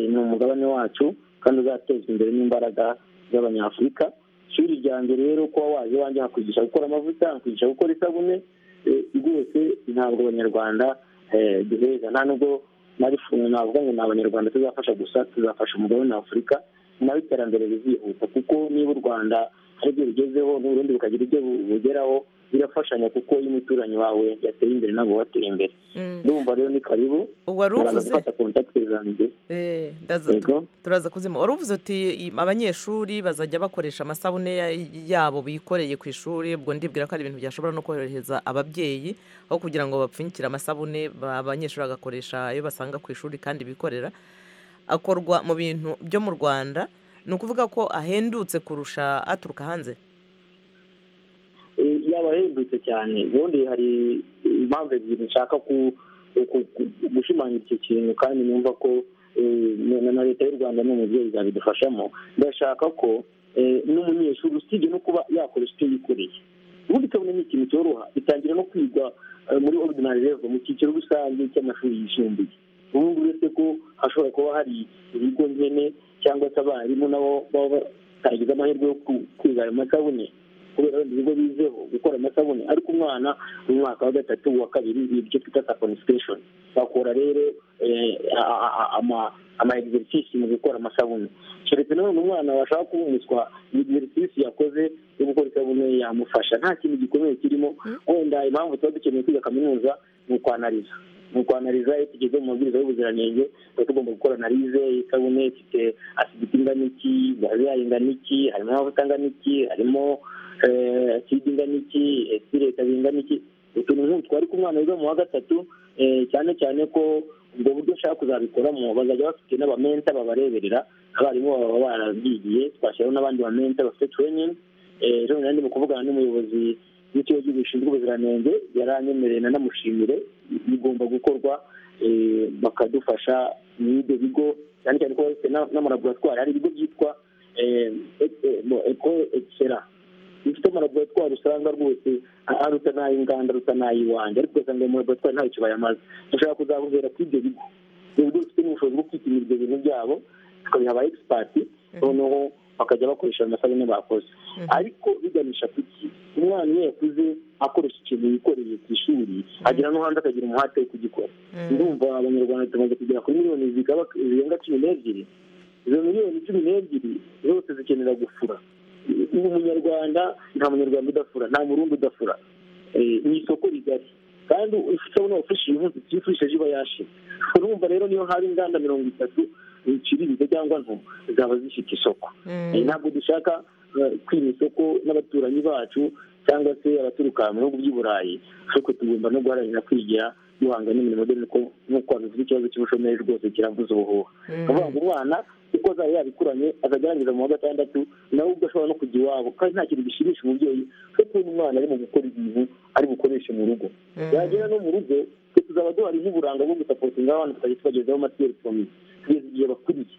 ni umugabane wacu kandi uzatezwa imbere n'imbaraga z'abanyafurika ishuri ryanjye rero kuba waje wanjye hakwigisha gukora amavuta hakwigisha gukora isabune rwose ntabwo abanyarwanda duheza nta nubwo nabifunga navuga ngo ni abanyarwanda tuzafasha gusa tuzafasha umugabane wa afurika nawe iterambere rizihuta kuko niba u rwanda hari ibyo rugezeho n'uburundi bukagira ibyo bugeraho birafashanya kuko iyo umuturanyi wawe yateye imbere ntabwo wateye imbere ndumva rero ni karibu turaza gufata kontakiti zanjye turaza kuzima wari uvuze uti abanyeshuri bazajya bakoresha amasabune yabo bikoreye ku ishuri ubwo ndibwira ko ari ibintu byashobora no korohereza ababyeyi aho kugira ngo bapfunyikire amasabune abanyeshuri bagakoresha ayo basanga ku ishuri kandi bikorera akorwa mu bintu byo mu rwanda ni ukuvuga ko ahendutse kurusha aturuka hanze yaba ahendutse cyane ubundi hari impamvu ebyiri nshaka gushimangira icyo kintu kandi numva ko na leta y'u rwanda n'umubyeyi zabidufashamo ndashaka ko n'umunyeshuri usibye no kuba yakora icyo yikoreye ubundi kabone ni ikintu cyoroha bitangira no kwigwa muri ordinary level mu cyiciro rusange cy'amashuri yisumbuye ubu ngubu uretse ko hashobora kuba hari ibigo nyine cyangwa se abarimu nabo baba batagize amahirwe yo kwiga ayo masabune kubera wenda ibigo bizeho gukora amasabune ariko umwana mu mwaka wa gatatu wa kabiri ibyo twita saponification bakora rero ama egiserisisi mu gukora amasabune keretse none umwana washaka kubuniswa egiserisisi yakoze yo gukora isabune yamufasha nta kintu gikomeye kirimo wenda impamvu tuba dukeneye kwiga kaminuza ni ukwanariza ni ukwanariza iyo tugeze mu mabwiriza y'ubuziranenge tuba tugomba gukora analize isabune ifite asiditi ingana iki gaze ingana iki harimo amavuta angana iki harimo kidi ingana iki esireta bingana iki utuntu nk'utwo ariko umwana wiga mu wa gatatu cyane cyane ko ubwo buryo ushaka kuzabikoramo bazajya bafite n'abamenta babareberera abarimu baba barabyigiye twashyiraho n'abandi bamenta bafite tureyiningi ejo bundi mu kuvugana n'umuyobozi w'ikigo cy'igihugu gishinzwe ubuziranenge yaranyemereye nanamushimire bigomba gukorwa bakadufasha muri ibyo bigo cyane cyane ko bafite n'amalaboratwari hari ibigo byitwa eko ekisera bifite amalaboratwari usanga rwose aruta n'ay'inganda aruta n'ay'iwanjye ariko ugasanga ayo malaboratwari ntayo kibayamaze dushobora kuzahurira kuri ibyo bigo ibyo bigo bifite n'ubushobozi bwo kwipimira ibyo bintu byabo tukabiha ba egisipati noneho bakajya bakoresha ayo masabune bakoze ariko biganisha ku ki umwana iyo yakuze akoresha ikintu yikoreye ku ishuri agera no hanze akagira umuhate wo kugikora ndumva abanyarwanda tumaze kugera kuri miliyoni zirenga cumi n'ebyiri izo miliyoni cumi n'ebyiri zose zikenera gufura ubu umunyarwanda nta munyarwanda udafura nta murundi udafura ni isoko rigari kandi isabune wafashije umunsi tuyifurije iba yashize urumva rero niyo haba inganda mirongo itatu ziciriritse cyangwa nto zaba zifite isoko ntabwo dushaka kwiba isoko n'abaturanyi bacu cyangwa se abaturuka mu bihugu by'i burayi ariko tugomba no guharanira kwigira duhanga n'imirimo dore nk'uko havuze ikibazo cy'ubushomeri rwose kiravuza ubuhuha ni ukuvuga ngo umwana kuko azaba yabikuranye akagerageza mu wa gatandatu nawe ubwo ashobora no kujya iwabo kandi nta kintu gishimisha umubyeyi cyo kubona umwana ari mu gukora ibintu ari bukoreshe mu rugo yagera no mu rugo twe tuzaba duhari nk'uburanga bwo gusapotinga abana tukajya tubagezaho amaterefoni kugeza igihe bakuriye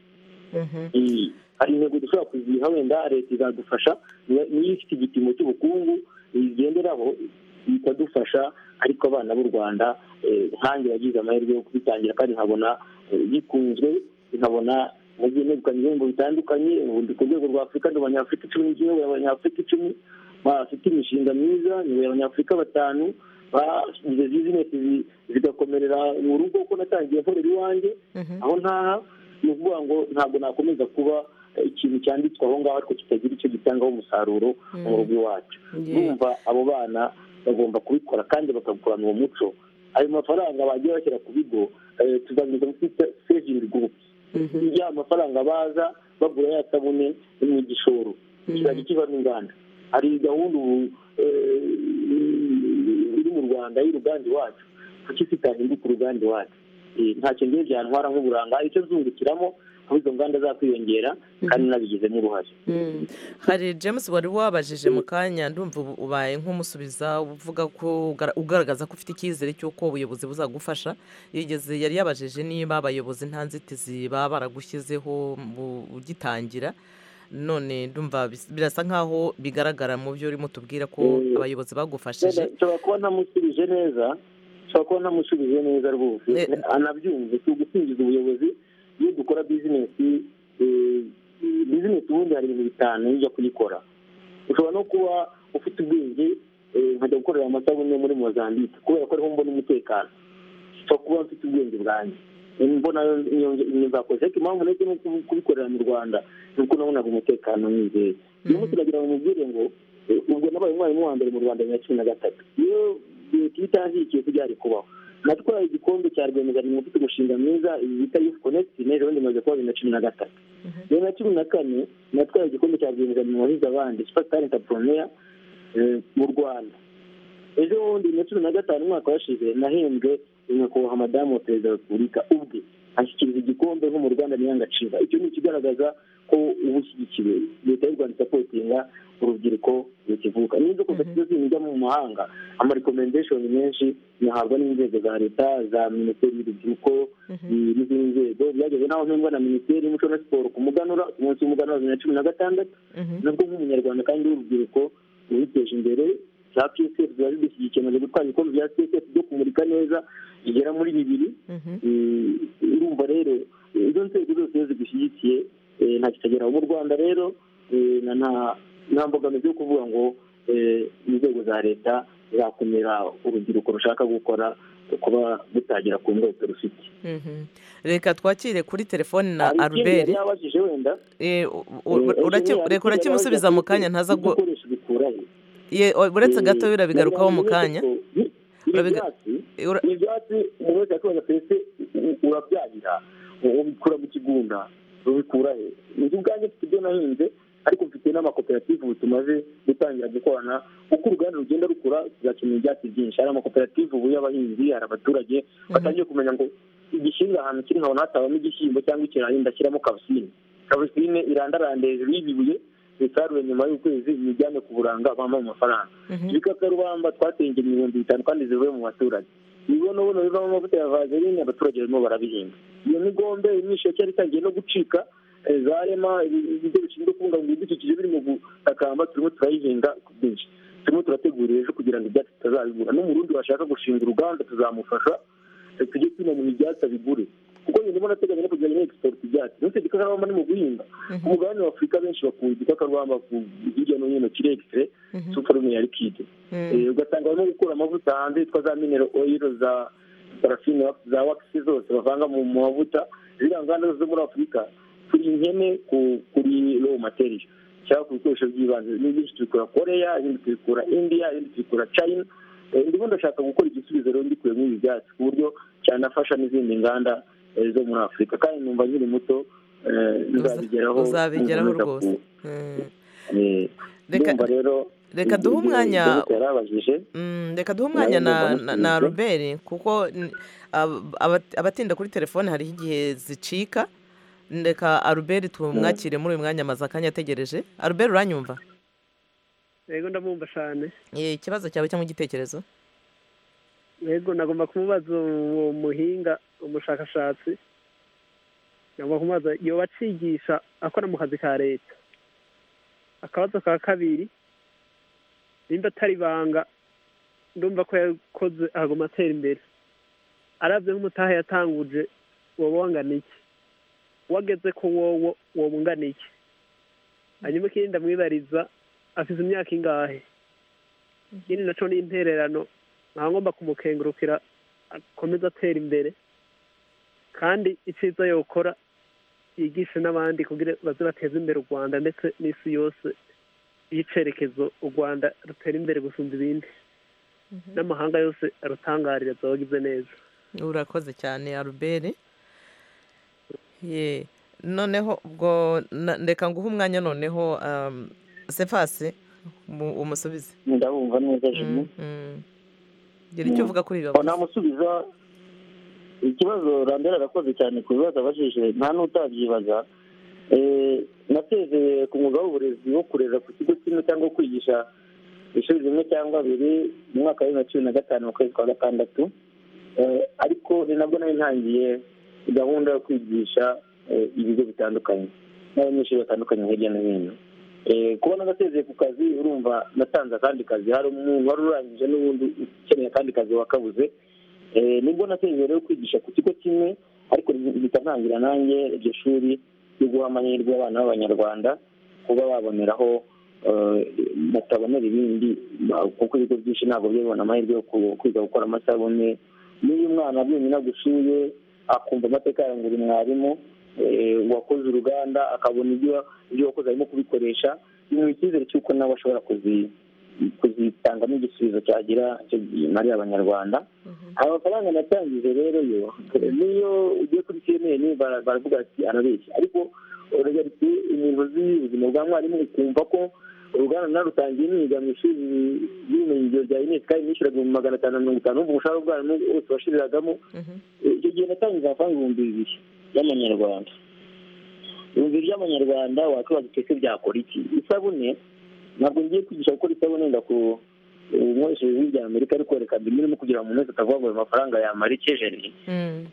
hari intego dushobora kuziha wenda leta izadufasha niyo ifite igipimo cy'ubukungu igenderaho ikadufasha ariko abana b'u rwanda nkange yagize amahirwe yo kubitangira kandi nkabona bikunzwe nkabona nagiye negukana ibihembo bitandukanye ku rwego rwa afurika ni abanyafurika icumi n'igihugu abanyafurika icumi bafite imishinga myiza ni abanyafurika batanu bagize bizinesi zigakomerera mu rugo kuko natangiye nkorera iwanjye aho ntaha ni ukuvuga ngo ntabwo nakomeza kuba ikintu cyanditswe aho ngaho ariko kitagira icyo gitangaho umusaruro mu rugo iwacu bumva abo bana bagomba kubikora kandi bakabikorana uwo muco ayo mafaranga bagiye bashyira ku bigo tuzanyuza muri sevingi gurupe ya mafaranga baza bagura ya sabune mu gishoro kizajya kivamo inganda hari gahunda ubu iri mu rwanda y'uruganda iwacu kuki tutahinduka uruganda iwacu ntacyo ndebye byantwara nk'uburanga icyo zungukiramo aho izo nganda zakwiyongera kandi nabigizemo uruhare hari james wari wabajije mu kanya ndumva ubaye nk'umusubiza uvuga ko ugaragaza ko ufite icyizere cy'uko ubuyobozi buzagufasha yigeze yari yabajije niba abayobozi nta nzitizi baba baragushyizeho ugitangira none ndumva birasa nk'aho bigaragara mu byo urimo tubwira ko abayobozi bagufashije nshobora kuba ntamusubije neza nshobora kuba ntamusubije neza rwose anabyumve si ugusingiza ubuyobozi iyo dukora bizinesi bizinesi ubundi hari ibintu bitanu ujya kuyikora ushobora no kuba ufite ubwenge nkajya gukorera amasabune muri mozambique kubera ko ariho mbona umutekano ushobora kuba mfite ubwenge bwanjye mbona nzakoze ariko impamvu nahise no kubikorera mu rwanda ni uko nabonaga umutekano mwizeye uyu munsi uragira ngo mubwire ngo ubwo nabaye umwarimu wa mbere mu rwanda bibiri na cumi na gatatu iyo leta itangiye byari kubaho natwaye igikombe cya rwiyemezamirimo ufite umushinga mwiza iyi bita yufu konegiti n'ejo bundi imaze kuba bibiri na cumi na gatatu bibiri na cumi na kane natwaye igikombe cya rwiyemezamirimo wahize abandi sipatari intaporoneya mu rwanda ejo bundi bibiri na cumi na gatanu umwaka washize nahembwe nyakubahwa madamu wa perezida wa repubulika ubwe ashyikiriza igikombe nko mu ruganda niyangacira icyo ni ikigaragaza ko uba ushyigikiwe leta y'u rwanda isapotinga urubyiruko rukivuka n'izo koperative zijya mu mahanga amarekomendeshoni menshi nyahabwa n'inzego za leta za minisiteri y'urubyiruko n'izindi nzego byageze n'aho mpembwa na minisiteri y'umuco na siporo ku muganura ku munsi w'umuganura bibiri na cumi na gatandatu nabwo nk'umunyarwanda kandi w'urubyiruko rubiteje imbere za psf ziba zidushyigikiye maze gutwara ibikombe bya psf byo kumurika neza bigera muri bibiri urumva rero izo nzego zose iyo zigushyigikiye nta kitageraho mu rwanda rero nta mbogamizi yo kuvuga ngo inzego za leta zakumira urubyiruko rushaka gukora kuba rutagira ku ndoto rufite reka twakire kuri telefone na aruberi reka urakimusubiza mu kanya ntaza uretse gato urabigarukaho mu kanya ibyatsi umuntu wese yakoze pese urabyarira ubikura mu kigunda rubikura he inzu ubwanjye mfite ibyo nahinze ariko mfite n'amakoperative ubu tumaze gutangira gukorana uko uruganda rugenda rukura tuzakenera ibyatsi byinshi hari amakoperative ubu y'abahinzi hari abaturage batangiye kumenya ngo igishinga ahantu kiri nkabona hatabamo igishyimbo cyangwa ikirayi ndashyiramo kavusine kavusine irandaranda hejuru y'ibibuye bisaruye nyuma y'ukwezi bijyane ku buranga bampa amafaranga ibikakarubamba twateye ingemwe ibihumbi bitanu kandi zivuye mu baturage ibibonobono bivamo amavuta ya vazerine abaturage barimo barabihinga iyo migombe imyishyu cyari itangiye no gucika za rema ibigo bishinzwe kubungabunga ibidukikije biri mu gutakamba turimo turayihinga ku bwinshi turimo turategura ejo kugira ngo ibyatsi tutazabigura n'umurundi washaka gushinga uruganda tuzamufasha tujye twinanira ibyatsi abigure kuko nyuma nateganya no kujya muri egisipoti ibyatsi ndetse igikakarubamba ni mu guhinga ku mugabane wa afurika benshi bakunze igikakarubamba hirya no hino kirekire suparume ya likide ugasanga barimo gukura amavuta hanze yitwa za minero oyiro za parafine za wakisi zose bavanga mu mavuta ziriya nganda zo muri afurika turi inkene kuri rowu materiyo cyangwa ku bikoresho by'ibanze n'ibindi tubikura koreya ibindi tubikura indiya ibindi tubikura china ndimo ndashaka gukora igisubizo rero mbikuye muri ibi byatsi ku buryo cyanafasha n'izindi nganda zo muri afurika kandi numva nkiri muto nzabigeraho uzabigeraho rwose Reka- ndumva rero reka duhe umwanya- yarabajije Mm, reka duhe umwanya na, Nawe na, na numva nakunze. robert kuko n- ab- abat- abatinda kuri telefone hariho igihe zicika reka aruberi tumwakire muri uyu mwanya amaze akanya ategereje aruberi uranyumva yego ndamwumva cyane Eh, ikibazo cyawe cyangwa igitekerezo yego nagomba kumubaza uwo muhinga umushakashatsi nagomba kumubaza yoba acigisha akora mu kazi ka leta akabazo ka kabiri nimba atari ibanga ndumva ko yakoze agoma atera imbere arabye nk'umutaha yatanguje wowe wangana iki wageze ko wowe wowe ungana iki hanyuma ikindi ndamwibariza afite imyaka ingahe ikindi nacyo ni intererano nkaba ngomba kumukengurukira akomeze atera imbere kandi icyiza yokora yigishe n'abandi kugira baze bateze imbere u rwanda ndetse n'isi yose y'icyerekezo u rwanda rutera imbere gusumba ibindi n'amahanga yose arutangarire azabagize neza urakoze cyane aruberi ye noneho ubwo na- reka nguhe umwanya noneho um, sefasi mu- umusubize ndabumva neza jimmy Mm. gira icyo uvuga kuri aho iyo namusubiza ikibazo rambera arakoze cyane ku bibazo abajije nta n'utabyibaza Eh, nasezeye ku mwuga w'uburezi wo kurera ku kigo kimwe cyangwa kwigisha ishuri rimwe cyangwa abiri mu mwaka wa bibiri na cumi na gatanu mu kwezi kwa gatandatu Eh, ariko ni nabwo nari ntangiye gahunda yo kwigisha eh, ibigo bitandukanye n'abanyeshuri batandukanye hirya no hino Eh, kuba nagasezeye ku kazi urumva natanze akandi kazi hari umuntu wari urangije n'ubundi ukeneye akandi kazi wakabuze Eh, nibwo nateye rero kwigisha ku kigo kimwe ariko mpita ntangira nanjye iryo shuri ryo guha amahirwe abana b'abanyarwanda kuba baboneraho eh, batabonera ibindi ba- kuko ibigo byinshi ntabwo bibona amahirwe yo ku- kwiga gukora amasabune n'iyo umwana byonyine agushuye akumva amateka yarangura mwarimu eh, wakoze uruganda akabona ibyo ibyo wakoze arimo kubikoresha bimuha icyizere cy'uko nawe ashobora kuzi- kuzitangamo igisubizo cyagira icyo gihe mari abanyarwanda amafaranga natangije rero yo niyo ugiye kuri cnn bara- baravuga ati arabeshya ariko urajya ati ingingo z'ubuzima bwa mwarimu ukumva ko uruganda narutangiye niga mu ishuri ry'ubumenyingiro rya unesco nishyuraga ibihumbi magana atanu na mirongo itanu n'ubwo umushahara w'ubwarimu wose washiragamo icyo gihe natangiza amafaranga ibihumbi bibiri y'amanyarwanda ibihumbi bibiri by'amanyarwanda wakwibaza uti ese byakora iki isabune ntabwo ngiye kwigisha gukora isabune wenda ku nkoresheje ijwi rya amerika ariko reka mbimurimo kugira ngo umuntu wese atavuga ngo ayo mafaranga yamara ikejeni Mm.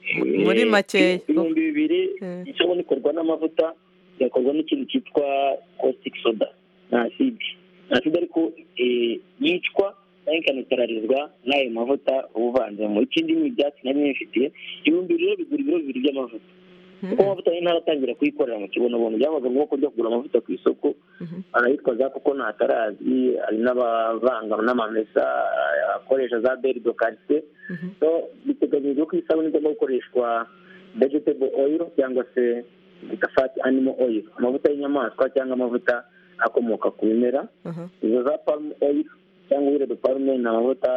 muri makeya ibihumbi bibiri Mm. isabune ikorwa n'amavuta igakorwa n'ikintu cyitwa caustic soda na aside na aside ariko eh, yicwa cyangwa ikanatararizwa n'ayo mavuta uba uvanzemo ikindi ni ibyatsi nari nifitiye ibihumbi bibiri rero bigura ibiro bibiri by'amavuta kuko amavuta yari ntaratangira kuyikorera mu kibonobono byabaga ngombwa ko njya kugura amavuta ku isoko arayitwa za kuko ntatarazwi hari n'abavanga n'amamesa akoresha za berido karise so biteganyijwe ko isabune igomba gukoreshwa vegetable oil cyangwa se bita fat animal oil amavuta y'inyamaswa cyangwa amavuta akomoka ku bimera izo za palm oil cyangwa wirede palme ni amavuta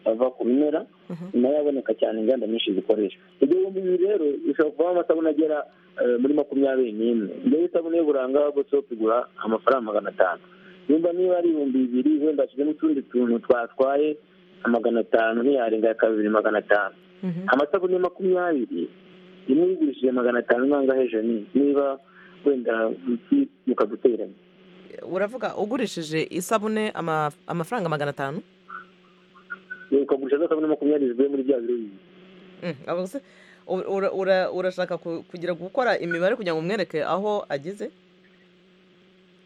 ava ku bimera nayo aboneka cyane inganda nyinshi zikoresha ibyo bihumbi bibiri rero bishobora kuvamo amasabune agera eh, muri makumyabiri n'imwe ngewe isabune y'uburanga bosop igura amafaranga magana atanu nimba niba ari ibihumbi bibiri wenda hashyizemo utundi tuntu twatwaye amagana atanu ntiyarenga ya kabiri magana atanu amasabune makumyabiri imwe yigurishije magana atanu nangahe jeni niba wenda mukaguteranya uravuga ugurishije isabune ama- amafaranga magana atanu ukagurisha za sabune makumyabiri zivuye muri bya biro bibiri Mm, abo se- ura- ura- ura- urashaka ku- kugira gukora imibare kugira ngo umwereke aho ageze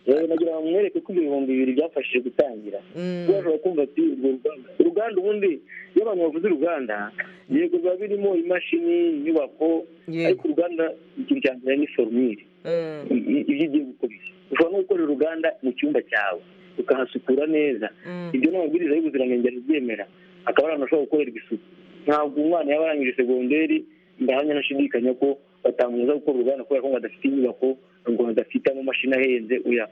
yewe nagira ngo mwereke ko ibyo bihumbi bibiri byafashije gutangira Mm. bashobora kumva ati urwo ruganda uruganda ubundi iyo abantu bavuze uruganda yego biba birimo imashini inyubako Yego. ariko uruganda ikintu cya mbere ni forumire Mm. i- i- ibyo ugiye gukora ushobora no gukora uruganda mu cyumba cyawe ukahasukura neza Mm. ibyo ni amabwiriza y'ubuziranenge arabyemera akaba ari ahantu ashobora gukorerwa isuku ntabwo umwana yaba arangije segonderi ndahamya anashidikanya ko batamubuza gukora uruganda kubera ko ngo adafite inyubako ngo adafite amamashini ahenze uya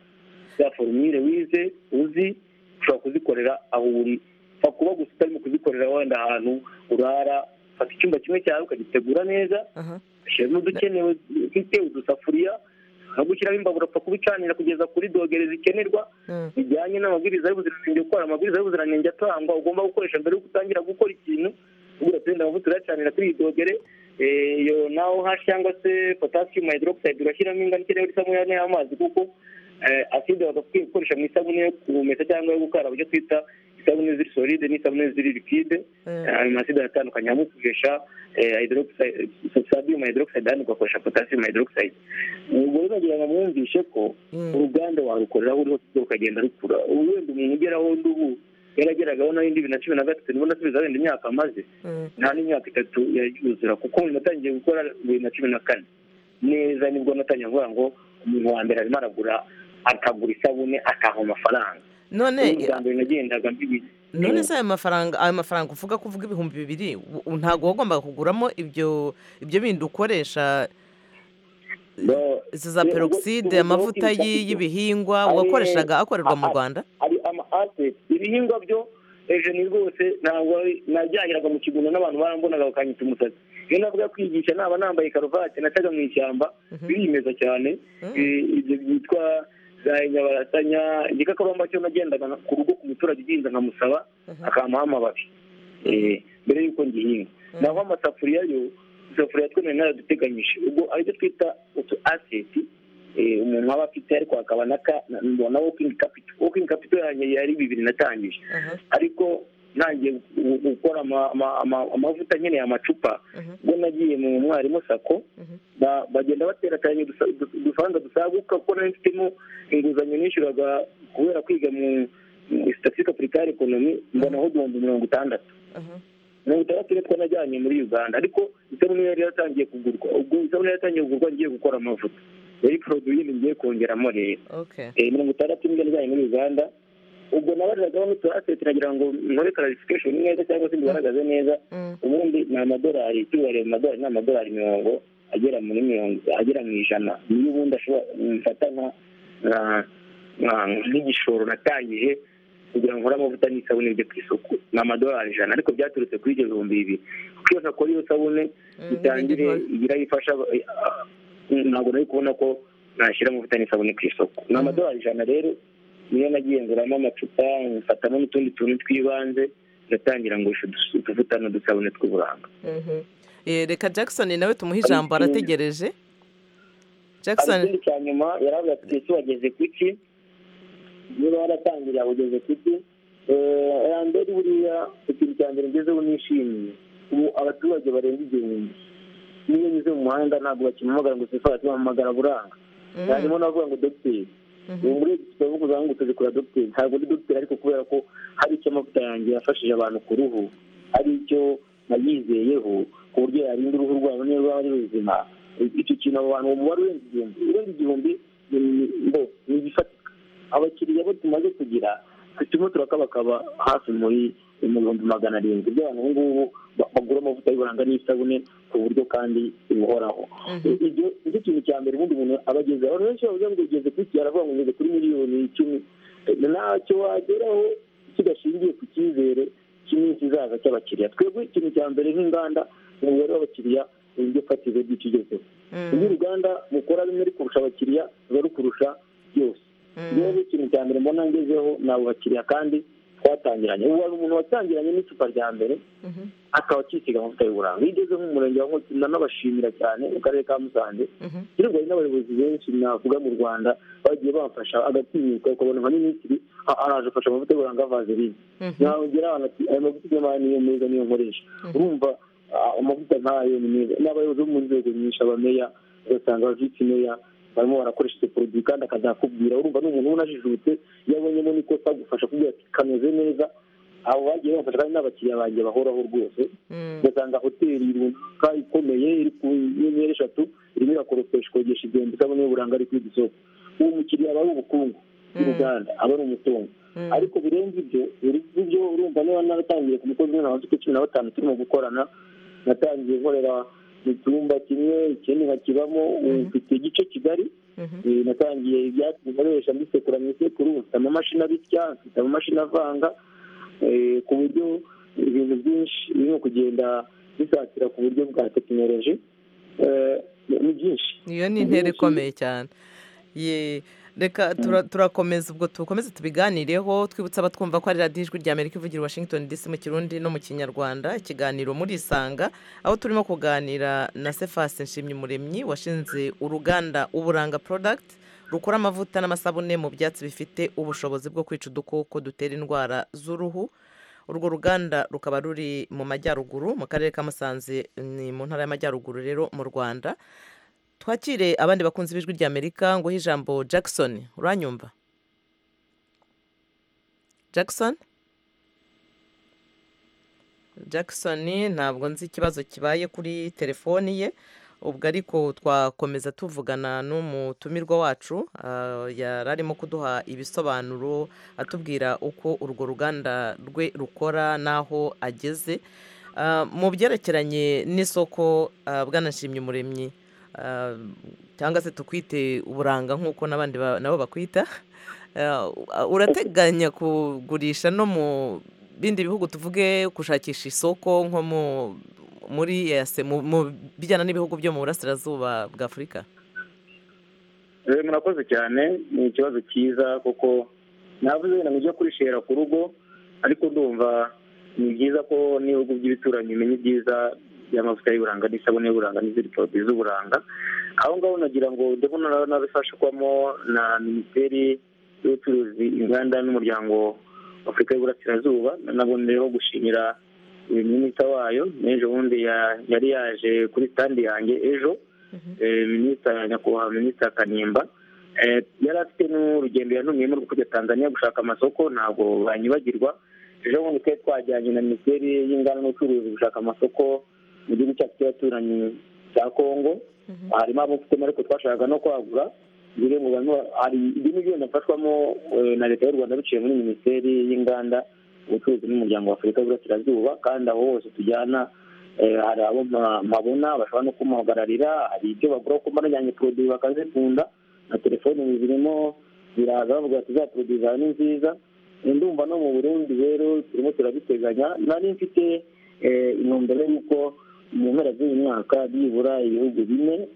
za forumire wize uzi ushobora kuzikorera aho uri ushobora kuba gusa utarimo kuzikorera wenda ahantu urara fata icyumba kimwe cyawe ukagitegura neza aha ushyiramo udukenewe ufite udusafuriya no gushyiramo imbabura upfa kubicanira kugeza kuri dogere zikenerwa Mm. bijyanye n'amabwiriza y'ubuziranenge gukora amabwiriza y'ubuziranenge atangwa ugomba gukoresha mbere yuko utangira gukora ikintu ubwo turenda amavuta urayacanira kuri iyi dogere Eh, iyo naho hashi cyangwa se potasiyumu hydroxide urashyiramo ingano ikeneye kuri isabune y'amazi kuko eh, acide bagakwiye gukoresha mu isabune yo kumesa cyangwa yo gukaraba ibyo twita isabune ziri solide n'isabune ziri liquide Mm. ayo maside aratandukanye hamwe ukoresha sodium hydroxide ahandi ugakoresha potasiyumu hydroxide ubwo rero nagira ngo mwumvishe ko Mm. uruganda warukoreraho uriho ukagenda rukura ubu wenda umuntu ugeraho undi ubu yarageragaho na bibiri na cumi na gatatu nibona asubiza wenda imyaka amaze Mm. nta n'imyaka itatu yuzura kuko umuntu natangiye gukora bibiri na cumi na kane neza nibwo natangiye kuvuga ngo umuntu wa mbere arimo aragura akagura isabune akaha amafaranga none ubu bwa mbere nagendaga mbibi- none se ayo mafaranga ayo mafaranga uvuga ko uvuga ibihumbi bibiri u- ntabwo wagombaga kuguramo ibyo ibyo bindi ukoresha No, izo za Ni, ubwo- peroxide ubwo- amavuta ubwo- y'i- y'ibihingwa Ari- wakoreshaga akorerwa mu aha. rwanda hari ama aseti ibihingwa byo hejuru ni rwose ntabwo najyaniraga mu kigunda n'abantu barambonaga bakanyita umusatsi iyo navuga kwigisha naba nambaye karuvati nacaga mu ishyamba Mhm. biriyemeza cyane Mhm. Eh, ibyo byitwa za nyabarasanya igikakarubamba cyo nagendaga na- ku rugo ku muturage ugihinze nkamusaba Mhm. akampaho amababi Eh, mbere y'uko ngihinga naho amasafuriya yo isafuriya twemewe naraduteganyije ubwo aribyo twita utu aseti eh, umuntu aba afite ariko hakaba na ka- na- na wokingi kapito wokingi kapito yanjye yari bibiri natangije Aha. ariko ntangiye gu- gukora ama- ama- ama- amavuta nkeneye amacupa Mhm. ubwo nagiye mu mwarimu sako Mhm. ba- bagenda baterateranya udusa- udu- udufaranga dusaguka kuko nari mfitemo inguzanyo nishyuraga kubera kwiga mu sitatike apurikare ekonomi mbonaho igihumbi mirongo itandatu Aha. mirongo itandatu nitwo najyanye muri uganda ariko isabune yari yatangiye kugurwa ubwo isabune yari yatangiye kugurwa ngiye gukora amavuta yari produit ngiye kongeramo rero okay Eh, mirongo itandatu nibwo najyanye muri uganda ubwo nabariragaho n'utu aseti nagira ngo nkore clarification neza cyangwa se mbigaragaze neza Mm. ubundi ni amadolari icyubare mu madolari ni amadolari mirongo agera muri mirongo agera mu ijana niyo ubundi ashobora mfata nka- nka- nka- nk'igishoro natangije kugira ngo nkore amavuta n'isabune byo ku isoko ni amadolari ijana ariko byaturutse kuri ibyo bihumbi bibiri kuko iyo ntakora iyo sabune Mm, itangire n'ibindi igira ayo ifasha eh, ah, ntabwo nari kubona ko nashyira amavuta n'isabune ku isoko ni amadolari ijana rero niyo nagenzuramo amacupa mfatamo n'utundi tuntu tw'ibanze ndatangira ngo utuvuta n'udusabune tw'uburanga Mhm. Eh, reka jackson nawe tumuhe ijambo Ari- arategereje hari jackson ikindi cya nyuma yaravuga ati ese wageze ku iki niba waratangiriye aho ugeze ku iki Eh, ya mbere buriya ikintu cya mbere ngezeho nishimiye ubu abaturage barenga igihumbi niyo nyuze mu muhanda ntabwo bakimpamagara ngo sefara tubahamagara buranga Mm. harimo n'abavuga ngo dogiteri Mhm. ubu muri iki turavuga ngo tuzikora dogiteri ntabwo ndi dogiteri ariko kubera ko hari icyo amavuta yanjye yafashije abantu ku ruhu hari icyo nayizeyeho ku buryo yarinda uruhu rwabo niba rwaba ari ruzima icyo kintu abo bantu umubare urenze igihumbi urenze igihumbi ni- ni- ngo ni igifatika abakiriya bo tumaze kugira turimo turakabakaba hafi muri mu bihumbi magana arindwi by'abantu ubu ngubu ba- bagura amavuta y'uburanga n'isabune ku buryo kandi buhoraho Mhm. ibyo nicyo kintu cya mbere ubundi umuntu abagezeho abantu benshi bavuga ngo ugeze kuri iki aravuga ngo ugeze kuri miliyoni icumi Eh, ntacyo wageraho kidashingiye ku cyizere cy'iminsi izaza cy'abakiriya twebwe ikintu cya mbere nk'inganda ni umubare w'abakiriya uburyo fatizo bw'icyo ugezeho iyo Mm. uruganda mukora bimwe rikurusha abakiriya ruba rukurusha byose rero ikintu cya mbere mbona ngezeho ni abo bakiriya kandi twatangiranye ubu hari umuntu watangiranye n'icupa rya mbere Mhm. akaba akisiga amavuta y'uburanga iyo ugeze nk'umurenge wa nkotsi nanabashimira cyane mu karere ka musanze Mhm. kirwa n'abayobozi benshi navuga mu rwanda bagiye bamfasha agatinyuka ukabona nka minisitiri a- araje afasha amavuta y'uburanga vaseline Mhm. nahongera ahantu ati aya mavuta y'uburanga niyo meza niyo nkoresha urumva ah, amavuta nk'ayo ni meza n'abayobozi bo mu nzego nyinshi abameya ugasanga abavisi meya barimo barakoresha izo poroduwi kandi akazakubwira urumva ni umuntu ubona ajijutse iyo abonyemo n'ikosa agufasha kubwira ati kameze neza abo bagiye bamfasha kandi n'abakiriya banjye bahoraho rwose Mm. ugasanga hoteli runaka ikomeye iri ku nyenyeri eshatu irimo irakoropesha ikogesha igihumbi isabune y'uburanga ari kwiga isoko uwo mukiriya aba ari ubukungu bw'uruganda aba ari umutungo Mm. ariko birenze ibyo ibyo urumva niba naratangiye ku mukozi umwe na ba mfite cumi na batanu turimo gukorana natangiye nkorera icyumba kimwe ikindi nkakibamo ufite igice kigari Eh, natangiye ibyatsi bikoresha mbisekura mu isekuru mfite amamashini abisya mfite amamashini avanga eh, ku buryo ibintu byinshi birimo kugenda bisatira ku buryo bwa tekinoloji Eh, ni byinshi iyo ni intera ikomeye cyane Ye, reka tura- turakomeza ubwo tukomeze tubiganireho twibutsa abatwumva ko ari radiyo ijwi rya amerika ivugira i washington dc mu kirundi no mu kinyarwanda ikiganiro murisanga aho turimo kuganira na sefasi nshimyumuremyi washinze uruganda uburanga product rukora amavuta n'amasabune mu byatsi bifite ubushobozi bwo kwica udukoko dutera indwara z'uruhu urwo ruganda rukaba ruri mu majyaruguru mu karere ka musanze ni mu ntara y'amajyaruguru rero mu rwanda twakire abandi bakunzi b'ijwi ry'amerika nguhe ijambo jackson uranyumva jackson jackson ntabwo nzi ikibazo kibaye kuri telefoni ye ubwo ariko twakomeza tuvugana n'umutumirwa wacu ah, yari arimo kuduha ibisobanuro atubwira uko urwo ruganda rwe rukora n'aho ageze Ah, mu byerekeranye n'isoko ah, Bwana Nshimyumuremyi ah, cyangwa se tukwite uburanga nk'uko n'abandi ba- nabo bakwita Ah, urateganya kugurisha no mu bindi bihugu tuvuge gushakisha isoko nko mu muri EAC, mu mu bijyana n'ibihugu byo mu burasirazuba bwa afurika Eh, murakoze cyane ni ikibazo cyiza kuko navuze wenda ngo ujye kurishera ku rugo ariko ndumva ni byiza ko n'ibihugu by'ibituranyi umenya ibyiza by'amavuta y'uburanga n'isabune y'uburanga n'izindi poroduwi z'uburanga aho ngaho nagira ngo ndimo na- nabifashwamo na minisiteri y'ubucuruzi inganda n'umuryango wa afurika y'uburasirazuba nabo rero gushimira eh, minisita wayo n'ejo bundi ya- yari yaje kuri standi yanjye ejo eh, minisita nyakubahwa minisita kanimba Eh, yari afite n'urugendo yantumiyemo rwo kujya tanzania gushaka amasoko ntabwo banyibagirwa ejo bundi twari twajyanye na minisiteri y'inganda n'ubucuruzi gushaka amasoko mu gihugu cyacu cy'abaturanyi cya congo harimo abo mfitemo ariko twashakaga no kwagura bivuze ngo barimo hari ibyo ni byo nafashwamo eh, na leta y'u rwanda biciye muri minisiteri y'inganda ubucuruzi n'umuryango wa afurika y'uburasirazuba kandi aho hose tujyana eh, hari abo mpa- mpabona bashobora no kumuhagararira hari ibyo bagura kuko banajyanye poroduwi bakazikunda na telefoni zirimo ziraza bavuga ati za poroduwi zawe ni nziza Eh, ndumva no mu burundi rero turimo turabiteganya nari mfite eh, intumbero y'uko mu mpera z'uyu mwaka byibura ibihugu bine